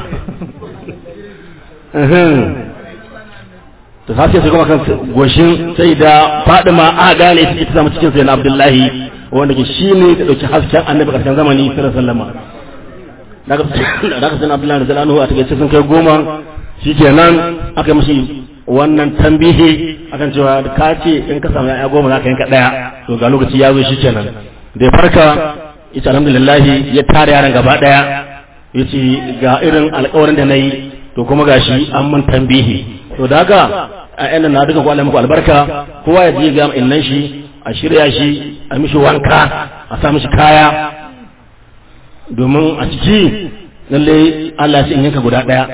ta sace su kuma kan goshin sai da fadima a gane ita ta samu cikin sai na abdullahi wanda ke shi ne ta ɗauki hasken annabi ƙarshen zamani sallallahu sallama da aka sai na abdullahi da zalanu a takaice sun kai goma shi kenan aka yi mashi wannan tambihi akan cewa ka ce in ka samu ya'ya goma za ka yanka ɗaya to ga lokaci ya zo shi kenan da ya farka ita alhamdulillah ya tare yaran gaba ɗaya ya ce ga irin alkawarin da na yi to kuma ga shi an mun tambihi to da haka a yanan na duka kwallon muku albarka kowa ya je ga innan shi a shirya shi a mishi wanka a sa mishi kaya domin a ciki lalle Allah ya in yanka guda ɗaya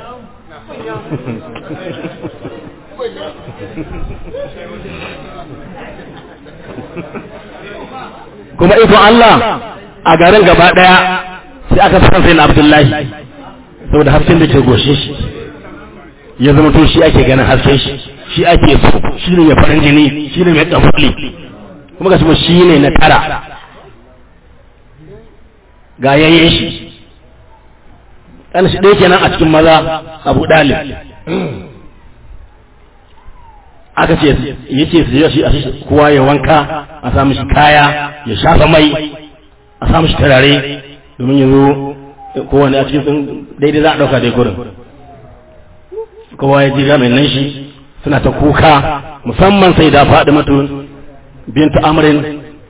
kuma ikon Allah a garin gaba ɗaya sai aka san sai na Abdullahi saboda hasken da ke goshe shi ya zama to shi ake ganin hasken shi shi ake so shi ne mai farin jini shi ne mai ɗanfuli kuma ga shi ne na tara ga yayyen shi ɗan shi ɗaya kenan a cikin maza abu ɗalib aka ce ya ce su yi a shi kowa ya wanka a samu shi kaya ya shafa mai a samu shi tarare domin ya zo kowane a cikin sun daidai za a ɗauka dai gurin kowa ya ji mai nan shi suna ta kuka musamman sai da faɗi matu bintu amrin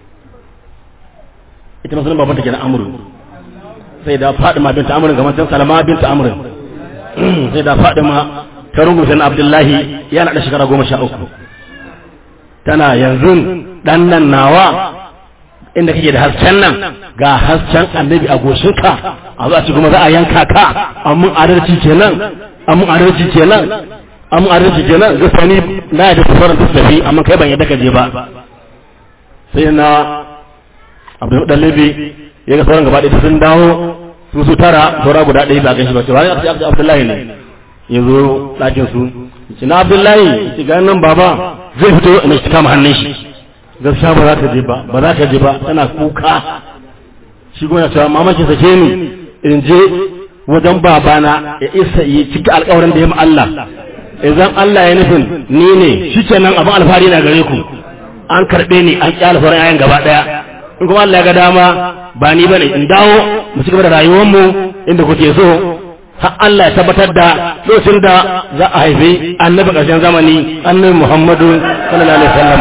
ita masu nan babanta ke na amuru sai da faɗi ma bintu amrin kamar can salama bintu amrin sai da faɗi ma ta rungusa na abdullahi yana da shekara goma sha uku tana yanzu ɗan nan nawa inda kake da hasken nan ga hasken annabi a goshinka a za ci kuma za a yanka ka amun adalci kenan amun adalci kenan amun adalci kenan ga sani na da sauran su tafi amma kai ban yadda ka je ba sai na abdul dalibi ya ga sauran gaba ɗaya sun dawo su su tara saura guda ɗaya ba gan shi ba ce wani abdullahi ne ya zo ɗakin su ce na abdullahi ce ga nan baba zai fito ina shi kama hannun shi gaskiya ba za ka je ba ba za ka je ba tana kuka shi gona cewa mamaki sake ni in je wajen babana ya isa yi cika alkawarin da ya Allah idan Allah ya nufin ni ne shi kenan abin alfahari na gare ku an karɓe ni an kyala sauran ayan gaba ɗaya in kuma Allah ya ga dama ba ni bane in dawo mu ci gaba da rayuwar mu inda kuke so har Allah ya tabbatar da lokacin da za a haifi annabi ƙarshen zamani annabi Muhammadu sallallahu alaihi wasallam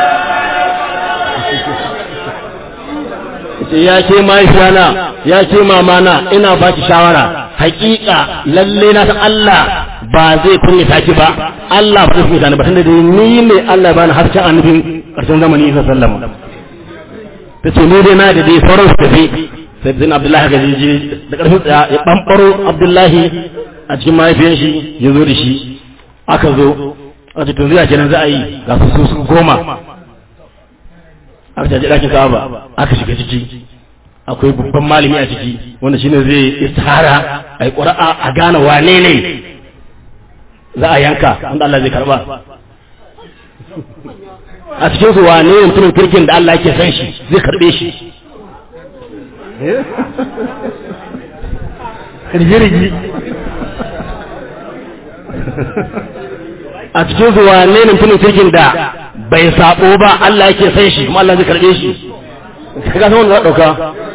ya ke mahaifiyana ya ke mamana ina ba ki shawara hakika lalle na san Allah ba zai kunyata ki ba Allah ba zai kunyata ni ba tunda ni ne Allah bani hasken annabin ƙarshen zamani sallallahu alaihi wasallam tace ni dai na da dai sauran su tafi sai zin abdullahi ga jiji da ƙarfin tsaya ya ɓamɓaro abdullahi a cikin mahaifiyar shi ya zo da shi aka zo a cikin zuwa kenan za a yi ga su su goma aka caji ɗakin ka'aba aka shiga ciki akwai babban malami a ciki wanda shine zai istihara a yi ƙura'a a gane wane ne za a yanka wanda Allah zai karba a cikin su wane ne mutumin kirkin da Allah yake san shi zai karbe shi rigirigi a cikin su wane ne mutumin kirkin da bai sabo ba Allah yake san shi kuma Allah zai karbe shi kaga san wanda za dauka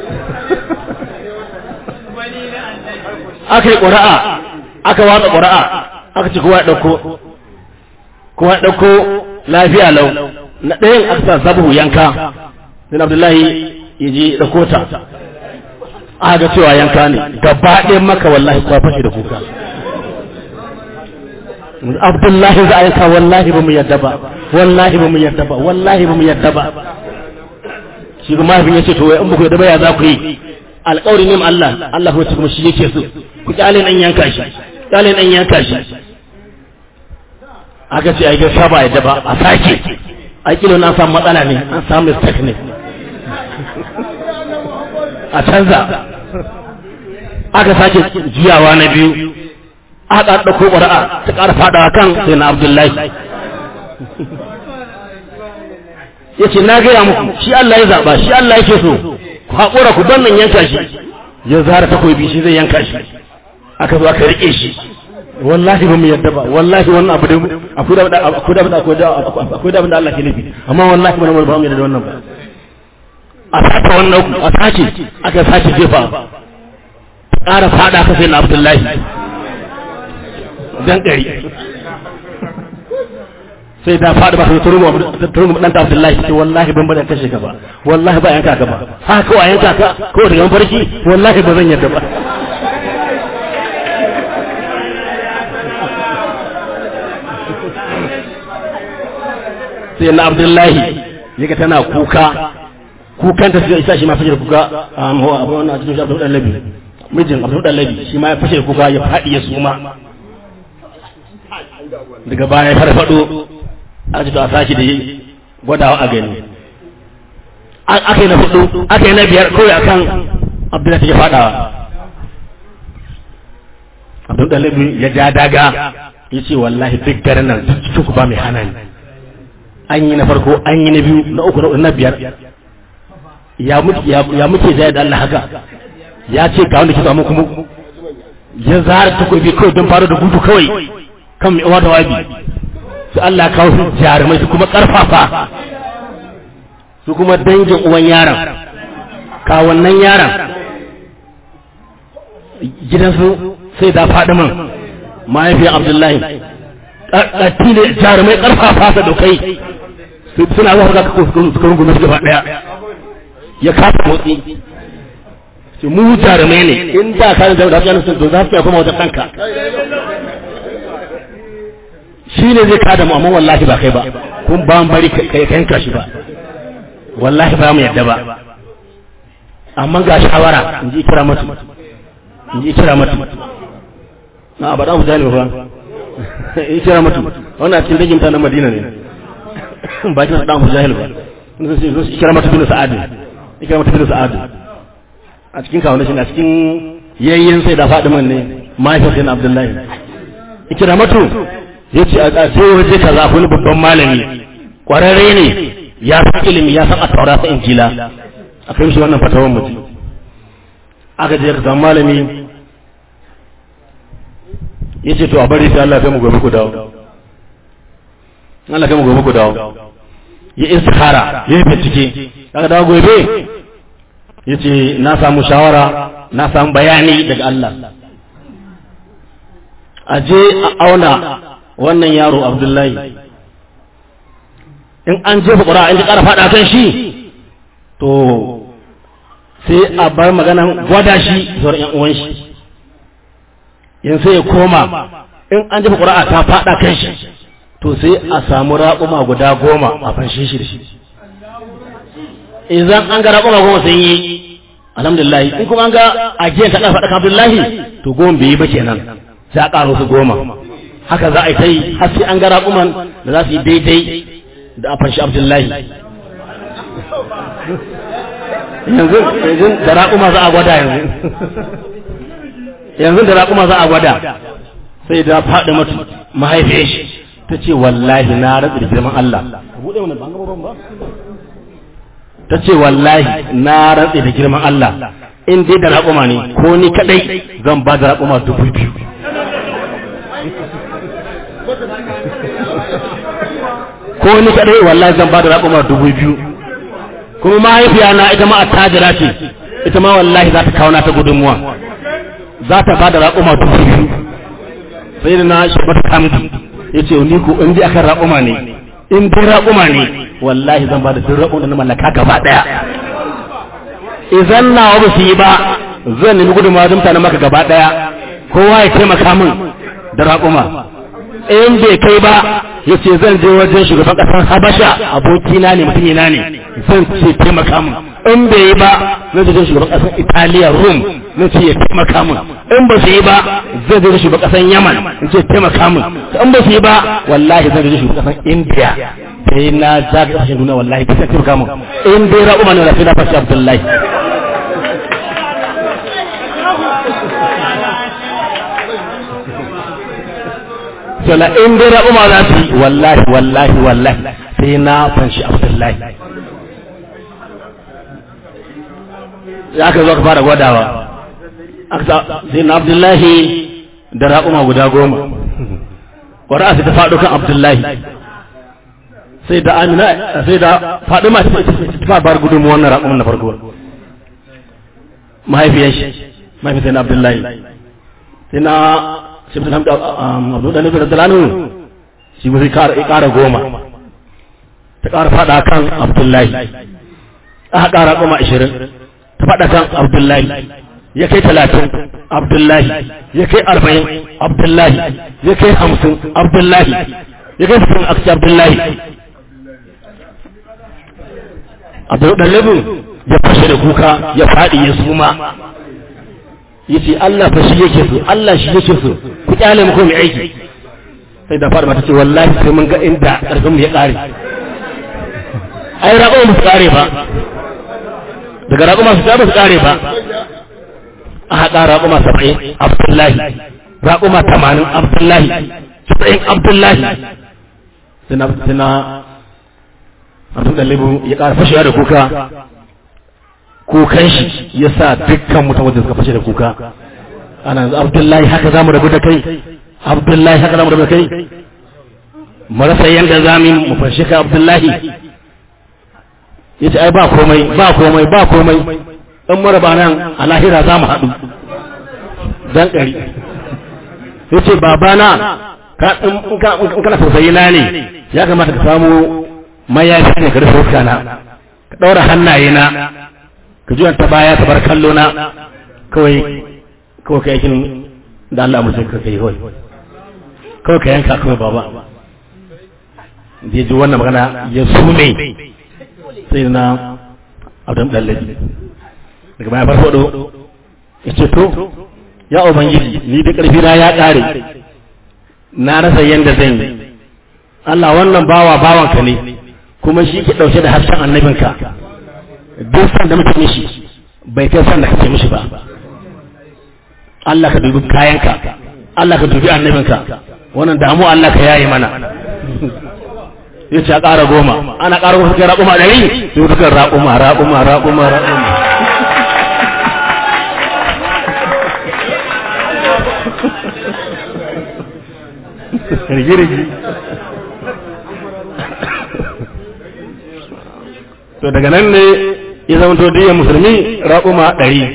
aka yi ƙura'a aka watsa ƙura'a aka ci kowa ya ɗauko kowa ya ɗauko lafiya lau na ɗayan aka sa zabu yanka sai abdullahi ya je ɗauko ta aka ga cewa yanka ne gaba ɗaya maka wallahi kwa fashe da kuka abdullahi za a yanka wallahi ba mu yadda ba wallahi ba mu yadda ba wallahi ba mu yadda ba shi kuma mahaifin ya ce to in ba ku yadda ba ya za ku yi alƙawari ne Allah Allah kuma kuma shi yake so ku kyale nan yanka shi kyale nan yanka shi aka ce ai gaskiya ba yadda ba a sake ai kilo na samu matsala ne an samu mistake ne a canza aka sake jiyawa na biyu aka ɗauko ƙwara'a ta ƙara faɗawa kan sai na abdullahi ya ce na gaya muku shi Allah ya zaɓa shi Allah yake so ku haƙura ku ban nan yanka shi ya zara takobi shi zai yanka shi aka zo aka riƙe shi wallahi ba mu yadda ba wallahi wannan abu da akwai da akwai da akwai da akwai da da Allah ke nufi amma wallahi ba mu ba mu yadda da wannan ba a sace wannan ku a sace aka sace jefa ƙara fada ka sai na Abdullahi dan ɗari sai ta faɗi ba ta rungu turungu ɗanta abdullahi ce wallahi ban bada kashe ka ba wallahi ba yanka ka ba haka kawai yanka ka kawai daga mafarki wallahi ba zan yadda ba sai na abdullahi yaga tana kuka kukan ta sai isa shi ma fashe kuka a abu wannan cikin abdul dalabi mijin abdul dalabi shi ma ya fashe kuka ya faɗi ya suma daga baya ya farfado aka ce to a sake da gwadawa a gani aka yi na hudu aka yi na biyar kawai akan abdullahi take fadawa abdul dalabi ya ja daga ya ce wallahi duk garin nan duk ba mai hana ni an yi na farko an yi na biyu na uku na na biyar ya muke ya muke zai da Allah haka ya ce ga wanda ke samu kuma ya zara takobi kawai don faro da gudu kawai kan mai uwa da wabi su Allah kawo su jarumai su kuma karfafa su kuma dangin uwan yaron kawunnan yaron gidansu sai da faɗi man mahaifiyar abdullahi ƙarfi ne jarumai ƙarfafa sa dokai suna zuwa ga suka rungume su gaba ɗaya ya kasa motsi ce mu jarumai ne in da ka da da su sun to za su kuma wata kanka shi ne zai kada mu amma wallahi ba kai ba kun ba mu bari kai yanka shi ba wallahi ba mu yadda ba amma ga shawara in ji kira mutu in ji kira mutu na ba da mu jani ba in kira mutu wannan cikin dangin ta na Madina ne ba kina da mu jahil ba sun sai su kira mutu bin Sa'ad kira mutu bin Sa'ad a cikin kawo shi a cikin yayyen sai da Fadiman ne mahaifiyar sai Abdullahi kira mutu yace a sai waje kaza wani babban malami kwararre ne ya san ilimi ya san a taura sa injila a kai shi wannan fatawan mutum aka je ka samu malami ya ce to a bari sai Allah kai mu gobe ku dawo Allah kai mu gobe ku dawo ya istikhara ya yi bincike aka dawo gobe ya ce na samu shawara na samu bayani daga Allah a je a auna wannan yaro Abdullahi in an jefa ƙura in ji ƙara faɗa kan shi to sai a bar maganan gwada shi zuwa ‘yan uwan shi yin sai ya koma in an jefa ƙura ta faɗa kan shi to sai a samu raƙuma guda goma a fanshe shi da shi idan an ga raƙuma goma sun yi alhamdulillah in kuma an ga ajiyar ta ɗafa ɗaka abdullahi to goma bai yi ba kenan sai a ƙaro su goma haka za a yi ta yi har sai an ga raƙuman da za su yi daidai da a fanshi abdullahi yanzu yanzu da raƙuma za a gwada yanzu yanzu da raƙuma za a gwada sai da faɗi mutu mahaifiyar shi ta ce wallahi na ratsa da girman Allah ta ce wallahi na ratsa da girman Allah in dai da raƙuma ne ko ni kadai zan ba da raƙuma dubu biyu ko ni kadai wallahi zan ba da raƙuma dubu biyu kuma mahaifiya na ita ma attajira ce ita ma wallahi za ta kawo na ta gudunmuwa za ta ba da raƙuma dubu biyu sai da na shabar kamdi ya ce ni ko in dai akan raƙuma ne in dai raƙuma ne wallahi zan ba da duk raƙuma na mallaka gaba ɗaya idan nawa ba su yi ba zan nemi gudunmuwa don mutanen maka gaba ɗaya kowa ya taimaka min da raƙuma in bai kai ba ya ce zan je wajen shugaban ƙasar habasha abokina ne mutumina ne zan ce taimaka min in bai yi ba zan je shugaban ƙasar italiya rum zan ce ya taimaka min in ba su yi ba zan je shugaban ƙasar yaman in ce taimaka min in ba su yi ba wallahi zan je shugaban ƙasar indiya sai na ja ga ƙasashen duniya wallahi bisa taimaka min in dai ra'uma ne rafi na fashi abdullahi sala in dai ra'uma za su yi wallahi wallahi wallahi sai na fanshi abdullahi ya ka zo ka fara gwadawa sai na abdullahi da ra'uma guda goma ƙwara'a sai ta faɗo kan abdullahi sai da amina sai da faɗi ma ta bar gudunmu wannan ra'uman na farko mahaifiyar shi mahaifiyar na abdullahi sai na shibta hamdu abu da nufin da shi ba sai ƙara goma ta ƙara faɗa kan abdullahi aka ƙara kuma ashirin ta faɗa kan abdullahi ya kai talatin abdullahi ya kai arba'in abdullahi ya kai hamsin abdullahi ya kai sittin akci abdullahi abdullabin ya fashe da kuka ya faɗi ya suma ya ce Allah fa shi yake so Allah shi yake so ku kyale mu ko mai aiki sai da fara mata ce wallahi sai mun ga inda ƙarfin mu ya ƙare ai raƙo mu su ƙare ba daga raƙo masu ta ba su ƙare ba a haɗa raƙuma saba'in abdullahi raƙuma tamanin abdullahi saba'in abdullahi suna suna abin da libu ya ƙara fashewa da kuka kukan shi ya sa dukkan mutum wanda suka fashe da kuka ana yanzu abdullahi haka za mu rabu da kai abdullahi haka za mu rabu da kai marasa yanda za mu mu fashe ka abdullahi ya ce ai ba komai ba komai ba komai in maraba nan a lahira za mu haɗu dan ɗari ya ce babana in kana tausayi na ne ya kamata ka samu mayafi ne ka rufe fuska na ka ɗaura hannaye na ka juya ta baya ka bar kallo na kawai kawai ka yakin da Allah mutum ka kai kawai kawai ka yanka kawai baba da ya ji wannan magana ya sume sai na abdan ɗallaji daga baya farfado ya ce to ya ubangiji ni da ƙarfi na ya ƙare na rasa yadda zan yi Allah wannan bawa bawanka ne kuma shi ke ɗauke da harshen annabinka duk san da mutum shi bai kai san da kake mishi ba Allah ka dubi kayanka Allah ka dubi annabinka wannan damu Allah ka yayi mana ya ce a ƙara goma ana ƙara goma suka raƙuma ɗari sai suka raƙuma raƙuma raƙuma raƙuma rigirigi to daga nan ne ya zama to diyan musulmi raƙuma ɗari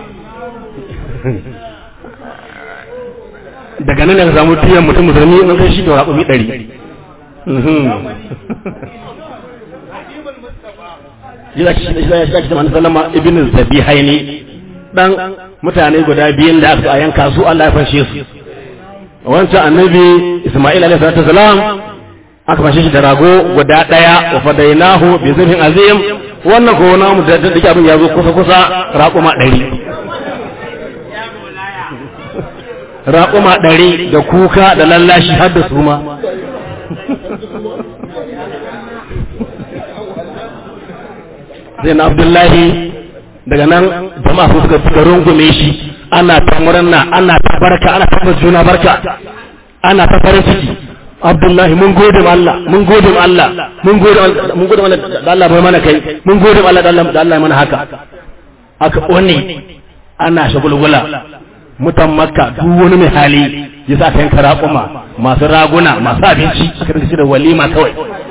daga nan ne ka samu diyan mutum musulmi nan kai shi da raƙumi ɗari ya shi zama sallama ibn zabi haini dan mutane guda biyun da aka yanka su Allah ya fashe su wancan annabi Isma'il alaihi salatu wasalam aka fashe shi da rago guda daya wa fadainahu bi zibhin azim wannan ko namu da da abin ya zo kusa kusa raquma 100 raquma 100 da kuka da lallashi har da suma Zain Abdullahi daga nan jama'a su suka suka rungume shi ana ta murna ana ta barka ana ta juna barka ana ta farin ciki Abdullahi mun gode ma Allah mun gode ma Allah mun gode mun gode ma da Allah bai mana kai mun gode ma Allah da Allah da Allah mana haka aka one ana shagulgula mutan makka duk wani mai hali ya sa ka yanka raƙuma masu raguna masu abinci aka rinka da walima kawai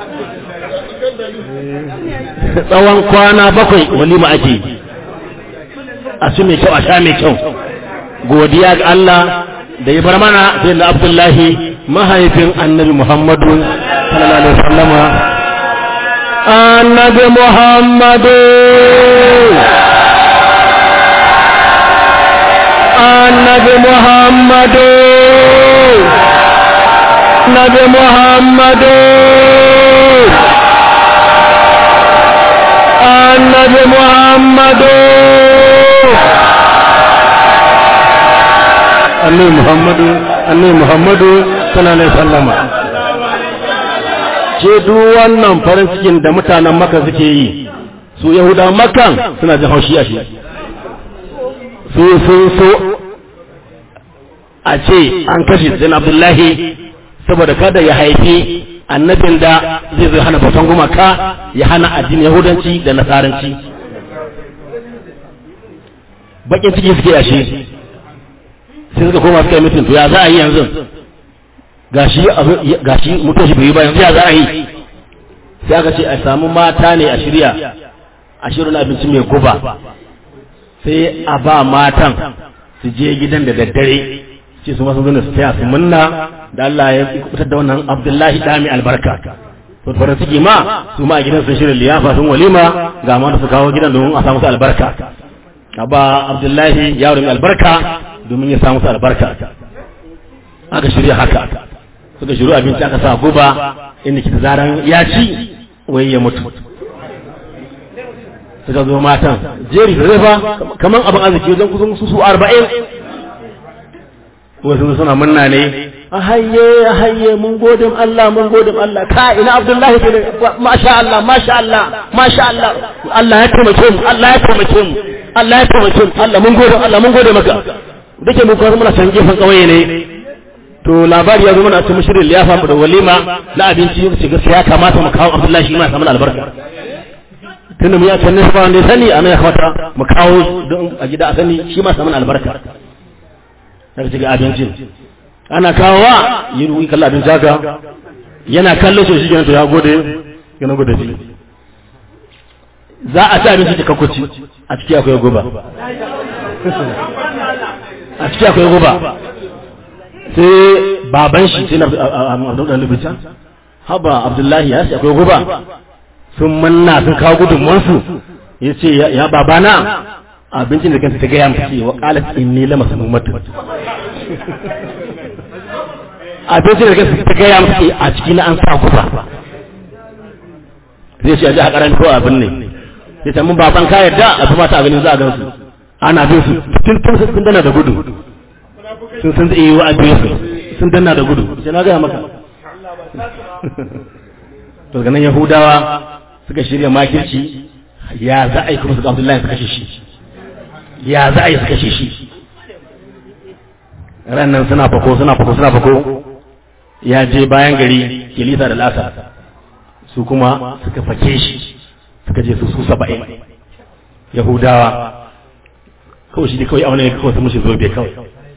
tsawon kwana bakwai walima ake yi a ci mai kyau a sha mai kyau godiya ga Allah da ya bar mana sai da Abdullahi mahaifin annabi Muhammadu sallallahu alaihi wasallama annabi Muhammadu annabi Muhammadu annabi Muhammadu annabi Muhammadu annabi Muhammadu annabi Muhammadu sallallahu alaihi wasallama ce duk wannan farin cikin da mutanen Makka suke yi su Yahuda Makkan suna jin haushi a shi su sun so a ce an kashe Zain Abdullahi saboda kada ya haifi annabin da zai zai hana bautan gumaka ya hana addinin Yahudanci da Nasaranci bakin ciki suke a shi sai suka koma suka yi mutum to ya za a yi yanzu gashi gashi mutum shi bai yi ba yanzu ya za a yi sai aka ce a samu mata ne a shirya a shirin abinci mai guba sai a ba matan su je gidan da daddare ce su masu zuna su taya su munna da Allah ya kubutar da wannan Abdullahi dami albarka to farin ciki ma su ma a gidan sun shirin liyafa sun walima ga ma da su kawo gidan domin a samu su albarka ba Abdullahi yaro mai albarka domin ya samu su albarka aka shirya haka suka shiru abinci aka sa guba inda kita zaran ya ci wai ya mutu suka zo matan jeri da zai fa kamar abin arziki wajen kusan su su arba'in wasu suna munna ne a hayye a hayye mun godin Allah mun godin Allah ka ina Abdullahi ke masha Allah masha Allah masha Allah Allah ya taimake mu Allah ya taimake mu Allah ya taimake mu Allah mun gode Allah mun gode maka dake mu kuma muna can gefen kauye ne to labari ya zo mana cikin shirin liyafa mu da walima na abinci yau ce gaskiya kamata mu kawo Abdullahi shi ma ya samu albarka tunda mu ya kan nisa wanda ya sani ana ya kamata mu kawo don a gida a sani shi ma samu albarka daga cikin abincin ana kawowa yi ruwi kalla abinci haka yana kallo shi shi to ya gode yana gode shi za a ci abinci da kakwaci a ciki akwai guba a ciki akwai guba sai baban shi sai na abdullahi lubita haba abdullahi ya ce akwai guba sun manna sun kawo gudunmuwansu ya ce ya babana abincin da kanta ta gaya mace wa qalat inni lama samumatu abincin da kanta ta gaya mace a ciki na an sa guba zai ce a ji a karan ko abin ne sai ta mun baban ka yarda a kuma ta ganin za a gansu ana bin su tun tun sun dana da gudu sun sun zai yi wa abin su sun dana da gudu sai na gaya maka to ganin yahudawa suka shirya makirci ya za a yi kuma su abdullahi su kashe shi ya za a yi su kashe shi ran nan suna fako suna fako suna fako ya je bayan gari kilisa da lasa su kuma suka fake shi suka je su su saba'in yahudawa kawai shi ne kawai auna ne kawai su mushi zobe kawai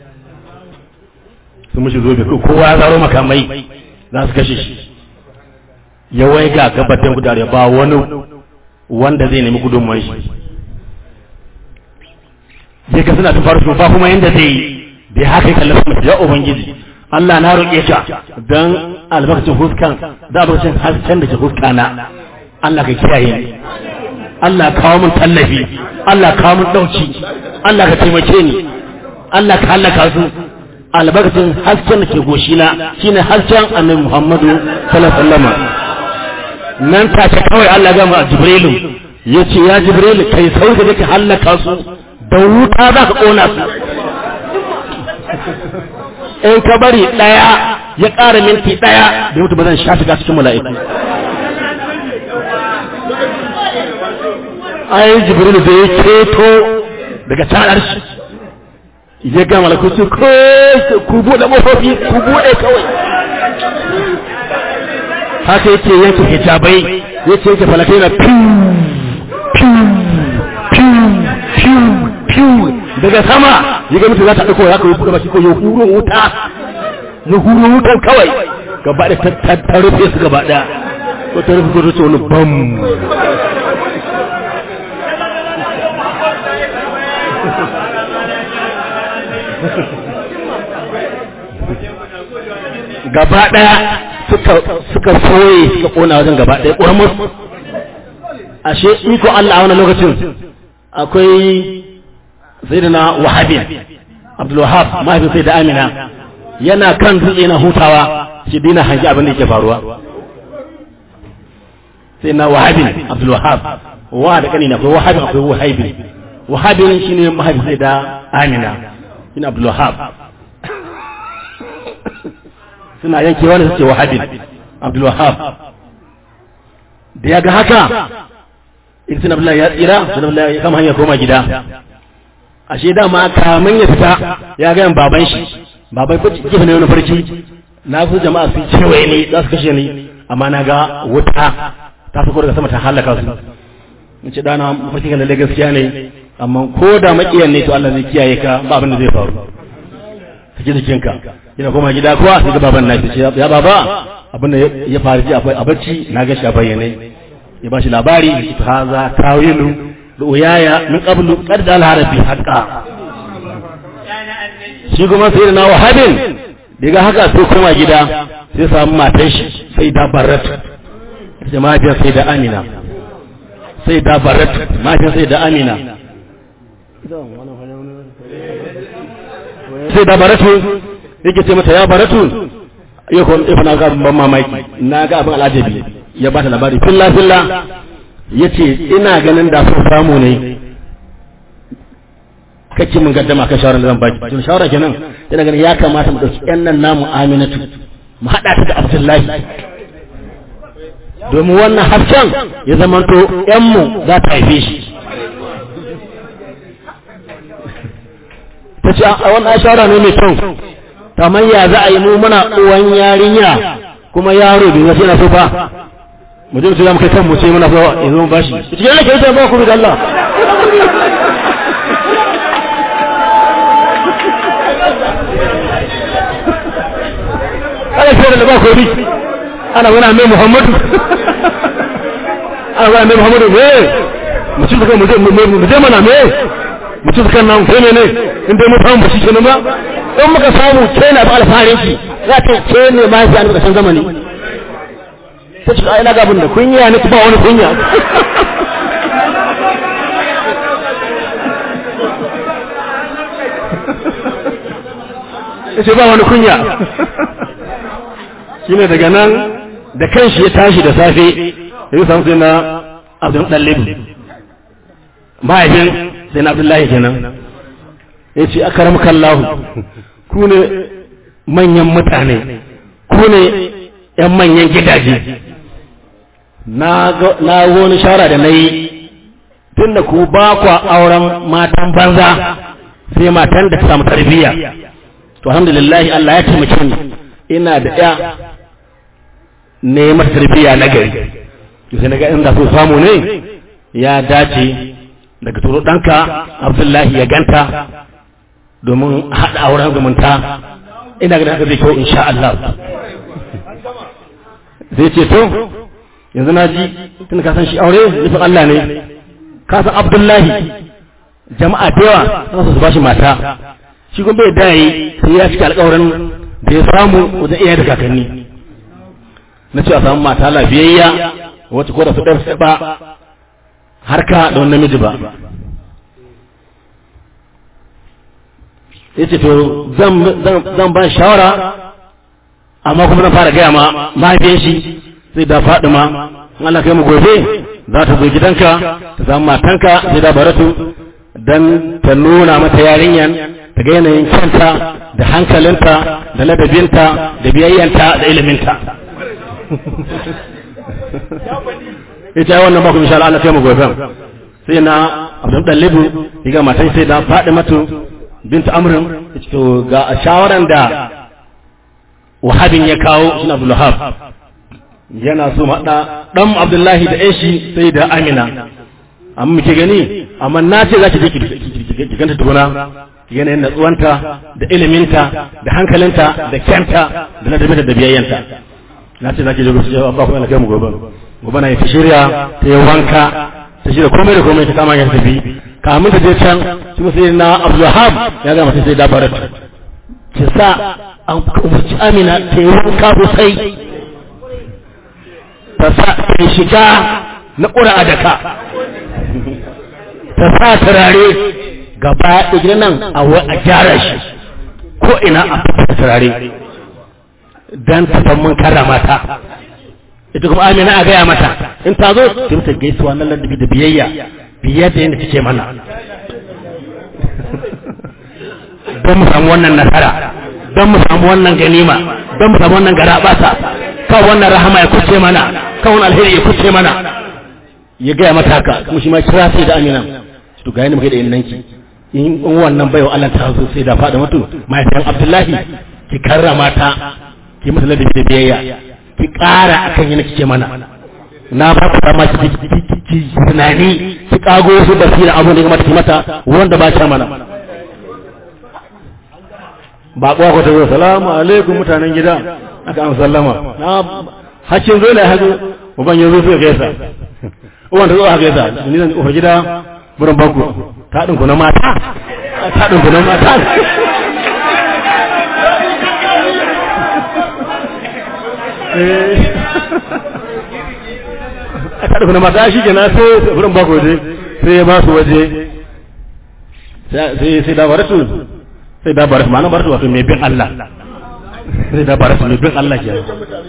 su mushi zobe kawai kowa ya zaro makamai za su kashe shi ya wai ga gabatin gudare ba wani wanda zai nemi gudunmuwan shi sai ka suna ta farko ba kuma yanda zai yi bai haka kallon sama ya ubangiji Allah na roƙe ka don albarkacin huskan da albarkacin hasken da ke huskana Allah ka kiyaye ni Allah kawo min tallafi Allah kawo min ɗauki Allah ka taimake ni Allah ka halaka su albarkacin hasken da ke goshina shine hasken annabi Muhammadu sallallahu alaihi wasallam nan take kawai Allah gama a Jibrilu yace ya Jibrilu kai sauka da ka halaka su da wuta za ka ƙona su in ka bari ɗaya ya ƙara minti ɗaya da mutu ba zan sha shiga cikin mala'iku ai jibril da ya keto daga canar shi ya ga malaku su ko ku buɗe mafofi ku buɗe kawai haka yake yanke hijabai yake yake falakai na piu piu piu piu piu daga sama ya ga mutu za ta ɗauko ya kawai buɗe baki ko ya huro wuta ya huro wutan kawai gaba da ta rufe su gaba ɗaya ko ta rufe ko ta wani bam gaba ɗaya suka soye suka ƙona wajen gaba ɗaya ƙuramus ashe iko Allah a wani lokacin akwai sai da na wahabin abdulwahab mahaifin sai da amina yana kan dutse na hutawa shi dina hangi abin da yake faruwa sai na wahabin abdulwahab wa da kanina akwai wahabin akwai wahabin wahabin shine mahaifin sai da amina shine abdulwahab suna yankewa da suke wahabin abdulwahab da ya ga haka in suna abdullahi ya tsira suna abdullahi ya kama hanyar koma gida ashe dama kamun ya fita ya ga baban shi baban ko gefe ne wani farki na fi jama'a sun cewaye ne za su kashe ni amma na ga wuta ta fi daga sama ta halaka su in ce dana mafarki kan lalle gaskiya ne amma ko da makiyan ne to Allah zai kiyaye ka ba abin da zai faru saki jikinka ina koma gida kuwa sai ga baban na ce ya baba abin da ya faru ji a bacci na ga shi a bayyane ya ba shi labari ta haza tawilu ru'yaya min qablu qad dal harabi haqa shi kuma sai na wahabin daga haka sai koma gida sai samu matan shi sai da barat ita mahaifiyar sai da amina sai da barat mahaifiyar sai da amina sai da baratu yake ce mata ya baratu ya kuma ifa na ga ban mamaki na ga abin al'ajabi ya bata labari filla filla yace ina ganin da sun samu ne kake mun gaddama kan shawaran da zan baki tun shawara kenan ina ganin ya kamata mu dauki yan nan namu Aminatu mu hada ta da Abdullahi domin wannan hafcan ya zamanto yan mu za ta haife shi ta ce a wannan shawara ne mai kyau kamar ya za a yi mu muna uwan yarinya kuma yaro bai wasu yana so ba mu je mu za mu kai kan mu ce muna so yanzu mu bashi cikin yana kyauta ba ku da Allah ana fiye da ba ko bi ana wani mai Muhammadu ana wani mai Muhammadu me mu ci mu je mu je mana me mutum kan nan kai ne ne in dai mun samu bashi kenan ba in muka samu ke na ba alfarin ki za ta ke ne ma ya ni kasan zamani ta ce ai na ga da kunya ne ba wani kunya ce ba wani kunya shine daga nan da kanshi ya tashi da safe ya samu sai na abdul dalib mahaifin sai na abdullahi kenan ya ce aka ramkallahu ku ne manyan mutane ku ne ‘yan manyan gidaje na wani shara da na yi tun da ku ba kwa auren matan banza sai matan da ta samu tarbiyya to alhamdulillahi Allah ya taimake ni ina da ya ne mata tarbiyya na gari sai na ga inda so samu ne ya dace daga turo ɗanka abdullahi ya ganta domin haɗa auren zumunta ina ganin haka zai kyau insha Allah zai ce to yanzu na ji tun ka san shi aure nufin Allah ne ka san abdullahi jama'a da yawa za su ba shi mata shi kuma bai daya sai ya cika alƙawarin da ya samu wajen iyaye da kakanni na ce a samu mata lafiyayya wacce ko da su ɗarsa ba harka da wani namiji ba ya ce to zan ba shawara amma kuma na fara gaya ma mahaifiyar shi sai da faɗi ma Allah kai mu gobe za ta zo gidanka ta samu matanka sai da baratu don ta nuna mata yarinyan ta ga yanayin kyanta da hankalinta da ladabinta da biyayyanta da iliminta ita yi wannan bakon inshallah Allah kai mu gobe sai na abdul dalibu ga matan sai da faɗi matu binta amrin to ga shawaran da wahabin ya kawo shi abdul wahab yana so maɗa ɗan abdullahi da shi sai da amina amma muke gani amma na ce za ki je ki ganta tukuna yanayin natsuwanta da iliminta da hankalinta da kyanta da ladabinta da biyayyanta na ce za ki je ku ba ku yana kai mu gobe gobe na yi ta shirya ta yi wanka ta shirya komai da komai ta kama ya tafi kamun ta je can shi musu na abdulhab ya gama sai da barat ki sa an umarci amina ta yi wanka sosai ta sa ta shiga na ƙura a daka ta sa turare gaba ɗaya nan a gyara shi ko ina a fita turare don ta mun karrama ta ita kuma amina a gaya mata in ta zo ta mata gaisuwa na ladabi da biyayya biyar da yadda take mana don mu samu wannan nasara don mu samu wannan ganima don mu samu wannan garabasa kan wannan rahama ya kuce mana kan wannan alheri ya kuce mana ya gaya mata haka kuma shi ma kira sai da amina to ga yadda muke da innanki in wannan baiwa Allah ta zo sai da faɗa mutu mahaifiyar Abdullahi ki karrama ta ki mata ladabi da biyayya ki ƙara akan yana kike mana na ba ku dama ki ki tunani ki kago su basira abun da ya kamata ki mata wanda ba ta mana ba kuwa ku ta zo salamu alaikum mutanen gida aka an sallama na hakkin zo ne hazo uban ya zo sai gaisa uban ta zo aka gaisa ni zan kofar gida burin baku ta ɗinku na mata ta ɗinku na mata a kada kuna mata shi kenan sai wurin ba waje sai ya ba su waje sai sai da baratu sai da baratu ma'ana baratu wato mai bin Allah sai da baratu mai bin Allah ke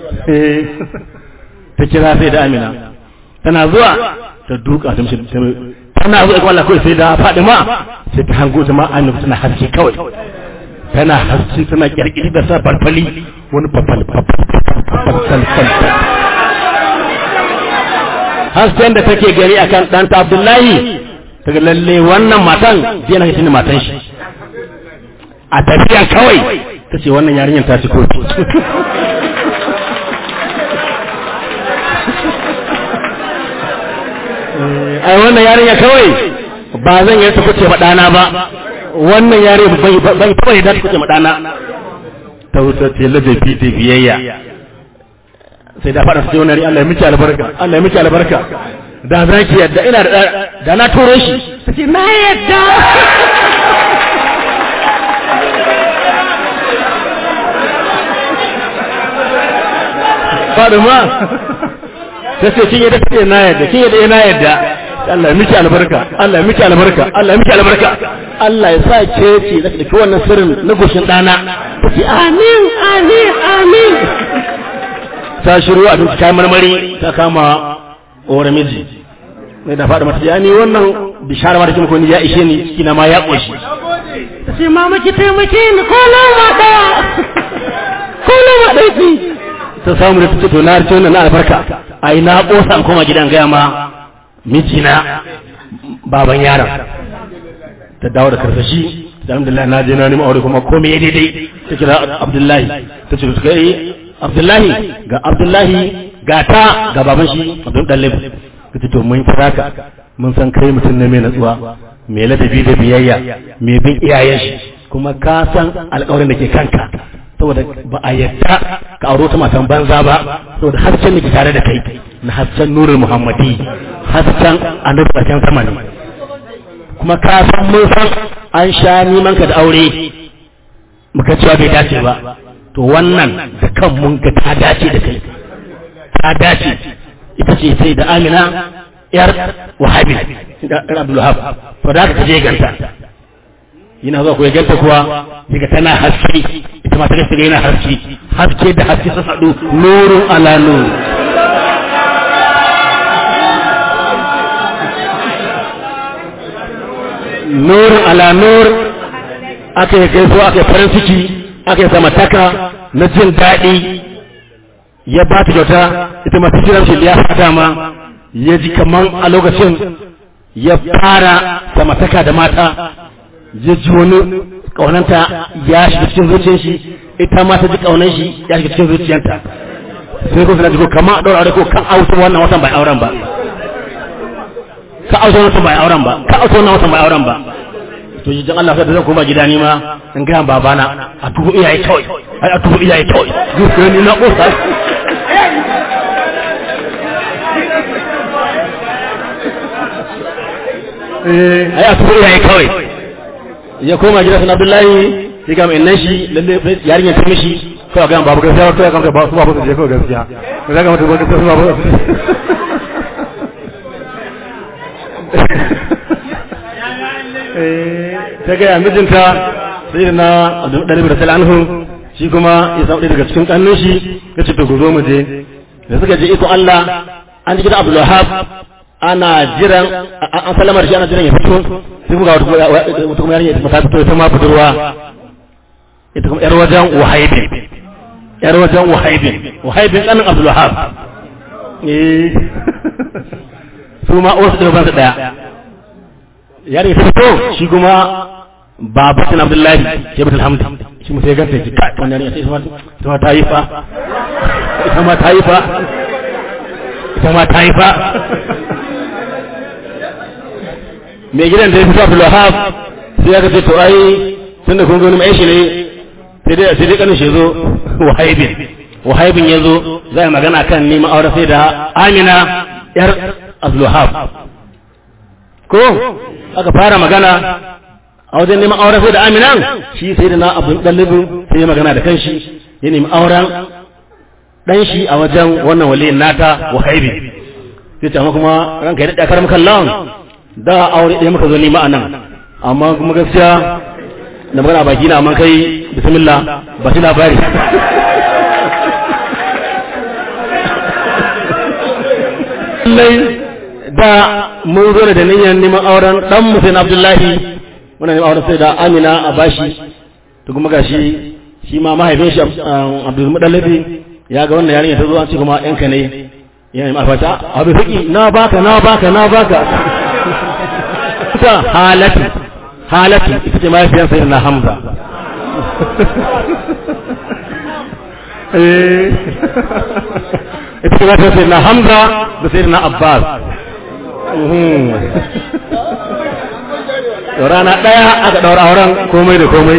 ta kira sai da Amina tana zuwa ta duka ta mishi tana zuwa ikon Allah kawai sai da Fadima sai ta hango ta ma Amina tana haske kawai tana haske tana kirkiri da sa farfali wani fafal fafal hasken da take gari akan ɗanta Abdullahi daga lalle wannan matan jiya na shi ne matan shi a tafiya kawai ta ce wannan yarinyar ta ci kotu ai wannan yarinya kawai ba zan yi ta kuce maɗana ba wannan yare bai taɓa yi da ta kuce maɗana ta wuta ce ladabi da biyayya sai da faɗa su wani ri Allah ya miki albarka Allah ya miki albarka da za ki yadda ina da da na turo shi ta ce na yadda Faduma ta ce kin yadda kake na yadda kin yadda na yadda Allah ya miki albarka Allah ya miki albarka Allah ya miki albarka Allah ya sa ke ce da ki wannan sirrin na goshin dana ki amin amin amin ta shiru a duk kayan marmari ta kama ore miji mai da faɗa mata ya ni wannan bishara ma da kuma ni ya ishe ni ciki na ma ya ƙoshi ta ce mama ki taimake ni ko na ma ɗaya ko na ma ɗaya ki ta samu da ta ce to na harce wannan na albarka ai na ƙosa an koma gidan gaya ma mijina baban yaron ta dawo da karsashi da alhamdulillah na je na nemi aure kuma komai daidai ta kira abdullahi ta ce su kai abdullahi ga abdullahi ga ta ga baban shi abdul dalib kace to mun kira ka mun san kai mutum ne mai natsuwa mai ladabi da biyayya mai bin iyayen shi kuma ka san alƙawarin da ke kanka saboda ba a yadda ka auro ta matan banza ba saboda hasken da ke tare da kai na hasken nurul muhammadi hasken annabi bakin sama ne kuma ka san mun san an sha neman ka da aure muka cewa bai dace ba to wannan da kan mun ga ta dace da kai ta dace ita ce sai da amina yar wahabi da abdulhab to da ka je ganta yana zuwa ko ganta kuwa daga tana haske ita ma ta gaske yana haske haske da haske sun haɗu nurun ala nur nurun ala nur aka yi gaisuwa aka yi farin ciki aka yi samataka na jin daɗi ya ba ta kyauta ita masu kiran shi ya fata ma ya ji kaman a lokacin ya fara samataka da mata ya ji wani ƙaunanta ya shiga cikin zuciyar shi ita ma ta ji ƙaunar shi ya shiga cikin zuciyarta sai ko suna ji ko kama a ɗaura aure ko kan auta wannan watan bai auren ba ka auta wannan watan bai auren ba ka auta wannan watan bai auren ba to jijin Allah sai da zan koma gida ni ma in ga babana a tuhu iyaye kawai ai a tuhu iyaye kawai zuciya ni na kosa eh ai a tuhu iyaye kawai ya koma gida sun Abdullahi sai ga mai shi lalle yarinyar ta mishi kawai ga babu gaskiya to ya kanka ba su babu su je kawai gaskiya ko ga mutum ba su babu ta gaya mijinta sai da na ɗalibi da salanhu shi kuma ya samu daga cikin ƙannun shi ya ce to ku zo mu je da suka je iko Allah an ji gidan Abdul Wahab ana jiran an sallamar shi ana jiran ya fito sai kuma wata kuma yarinya ta fito ita ma budurwa ita kuma yar wajen Wahaibin yar wajen Wahaibin Wahaibin ɗanin Abdul Wahab eh su ma wasu da ban su daya yare ta fito shi kuma babu sun abdullahi ke bata alhamdu shi mutu ya ganta ya ji kai wannan yare ita ma ta yi fa ita ma ta yi fa ita ma ta yi fa mai gidan da ya fito abdul wahab sai ya ce to ai tun da kun gani mai shi ne sai dai sai dai kanin shi zo wahaibin wahaibin ya zo zai magana kan neman aure sai da amina yar abdul wahab ko aka fara magana a wajen neman auren sai da aminan shi sai da na abin ɗalibin sai ya magana da kanshi ya nemi auren dan shi a wajen wannan waliyin nata wahaibi sai ce amma kuma ranka ya daɗa karam kallon da aure ɗaya muka zo nima a nan amma kuma gaskiya da magana baki na amma kai bismillah ba shi labari lallai da mun zo da niyyar neman auren dan musayin abdullahi wannan neman auren sai da amina a bashi to kuma gashi shi ma mahaifin shi abdul mudallabi ya ga wannan yarinya ta zo an ce kuma yanka ne yana yi mafata abu fiki na baka na baka na baka ta halatu halatu ita ce mahaifiyar sai na hamza ita ce mahaifiyar sai na hamza da sai na abbas rana ɗaya aka ɗaura auren komai da komai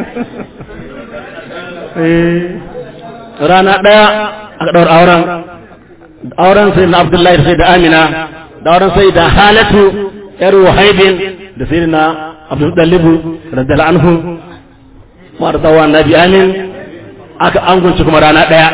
rana ɗaya aka ɗaura auren auren sai na abdullahi sai da amina da auren sai da halatu yar wahaibin da sai na abdullahi radiyal anhu ma da tsawon nabi amin aka angunci kuma rana ɗaya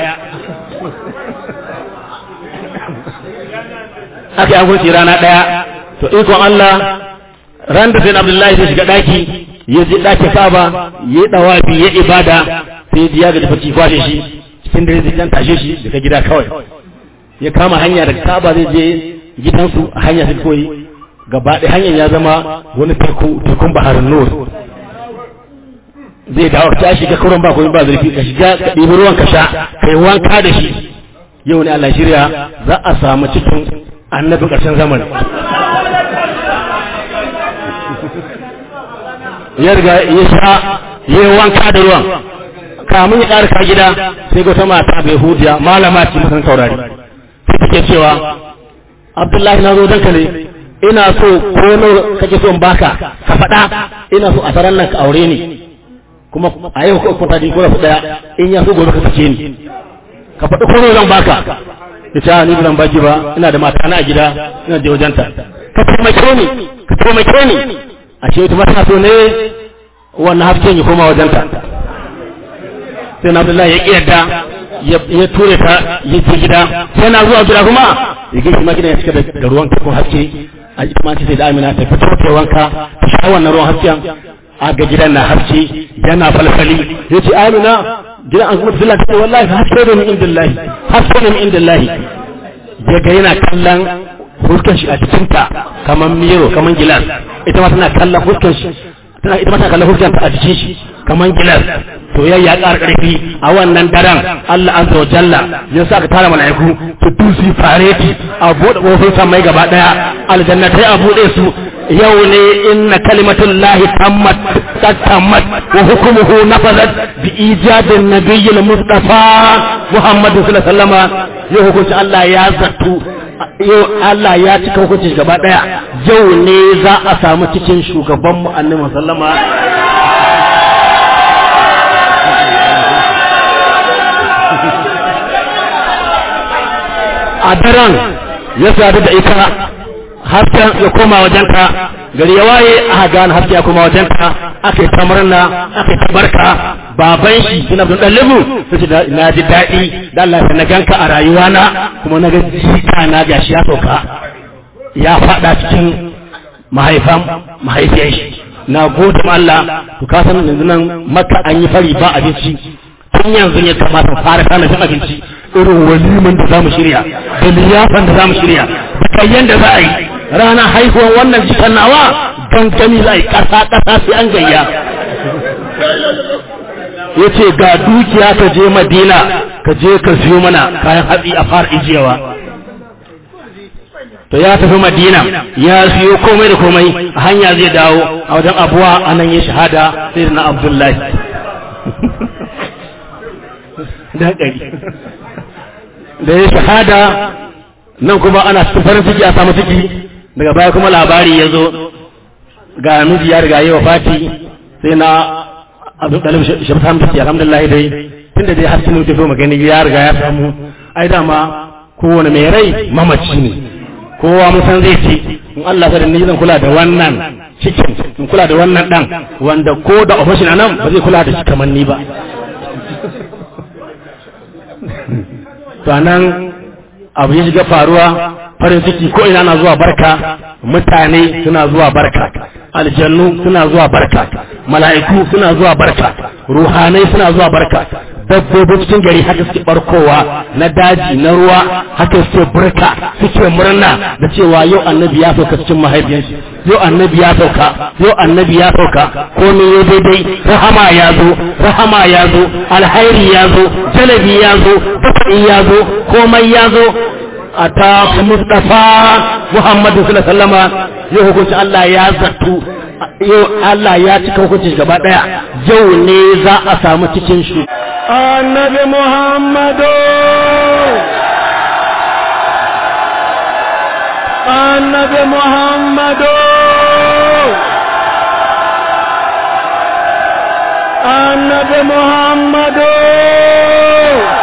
aka yi angunci rana ɗaya to ikon Allah ran da sai abdullahi zai shiga ɗaki ya je ɗakin kaba ya yi ɗawafi ya ibada sai ya ga dafa kwashe shi cikin dare zai tashe shi daga gida kawai ya kama hanya daga kaba zai je gidansu a hanya sai koyi gaba ɗaya hanyar ya zama wani teku tekun baharin nur zai dawo ta shiga kuran ba kuma ba zurfi ka shiga ka ɗibi ruwan ka sha ka yi wanka da shi yau ne Allah shirya za a samu cikin annabin ƙarshen zamani ya riga ya sha ya yi wanka da ruwan kamun ya ƙarfa gida sai ga mata bai hudiya malama ce musan saurari sai take cewa abdullahi na zo danka ne ina so ko nawa kake so in baka ka faɗa ina so a saran nan ka aure ni kuma a yau ko kuma tadi ko rafu daya in ya so gobe ka sace ni ka faɗi ko nawa zan baka ya ce ni ban baki ba ina da mata na a gida ina da wajenta ka taimake ni ka taimake ni a ce wata mata so ne wannan hasken ya koma wajenta sai na abdullahi ya ƙiyarda ya ture ta ya ce gida sai na zuwa gida kuma ya gaishe ma gidan ya cika da ruwan ko haske a ita ma ce sai da amina ta fito ta wanka ta sha wannan ruwan hasken a ga gidan na haske yana falfali ya ce amina gidan an kuma tafila ta ce wallahi haske da min indillahi haske da min indillahi ya ga yana kallon huskan shi a cikinta kamar miro kamar gilas ita ma tana kallon huskan shi tana ita ma tana kallon huskan ta a jikin shi kamar gilas soyayya ya ƙara ƙarfi a wannan daren Allah azza wa jalla ya sa ka tara mala'iku su tusi fareti a buɗe ƙofar samai gaba ɗaya aljannatai a buɗe su yau ne inna kalimatul lahi tammat tammat wa hukumuhu nafazat bi ijadin nabiyil mustafa muhammadu sallallahu alaihi wasallama yau hukunci Allah ya zattu yau Allah ya cika hukunci gaba ɗaya yau ne za a samu cikin shugaban mu annabi sallama a daren ya sadu da ita hasken ya koma wajenta gari ya waye aka gane haske ya koma wajenta aka yi ta murna aka yi ta barka baban shi suna bin ɗalibu su ce na ji daɗi da Allah na ganka a rayuwana kuma na ga jika na gashi ya sauka ya faɗa cikin mahaifan mahaifiyar shi na gode ma Allah to ka san yanzu nan maka an yi fari ba abinci tun yanzu ya kamata fara kana cin abinci irin waliman da zamu shirya da liyafan da zamu shirya da kayyan da za a yi ranar haihuwar wannan jikan nawa gangami za a yi ƙasa ƙasa sai an gayya ya ce ga dukiya ka je madina ka je ka siyo mana kayan hatsi a fara ijiyawa to ya tafi madina ya siyo komai da komai a hanya zai dawo a wajen abuwa a nan ya shahada sai na abdullahi da da ya shahada nan kuma ana cikin farin ciki a samu ciki daga baya kuma labari ya zo ga miji ya riga yi wa fati sai na abin ɗalib shabtam da ke alhamdulillah dai tun da dai har sun tafi magani ya riga ya samu ai dama kowane mai rai mamaci ne kowa mun san zai ce in Allah sa da ni zan kula da wannan cikin in kula da wannan dan wanda ko da ofishin nan ba zai kula da shi kamar ni ba to anan abu ya shiga faruwa farin ciki ko ina na zuwa barka mutane suna zuwa barka aljannu suna zuwa barka mala'iku suna zuwa barka ruhanai suna zuwa barka dabbobin cikin gari haka suke barkowa na daji na ruwa haka suke barka suke murna da cewa yau annabi ya sauka cikin mahaifiyarsa yau annabi ya sauka yau annabi ya sauka komai ya daidai rahama ya zo rahama ya zo alhairi ya zo jalabi ya zo dafa'i ya zo komai ya zo a ta mustafa muhammadu sallallahu alaihi wasallama yau hukunci Allah ya zartu yau Allah ya cika hukuncin gaba daya yau ne za a samu cikin shi annabi muhammadu annabi muhammadu annabi muhammadu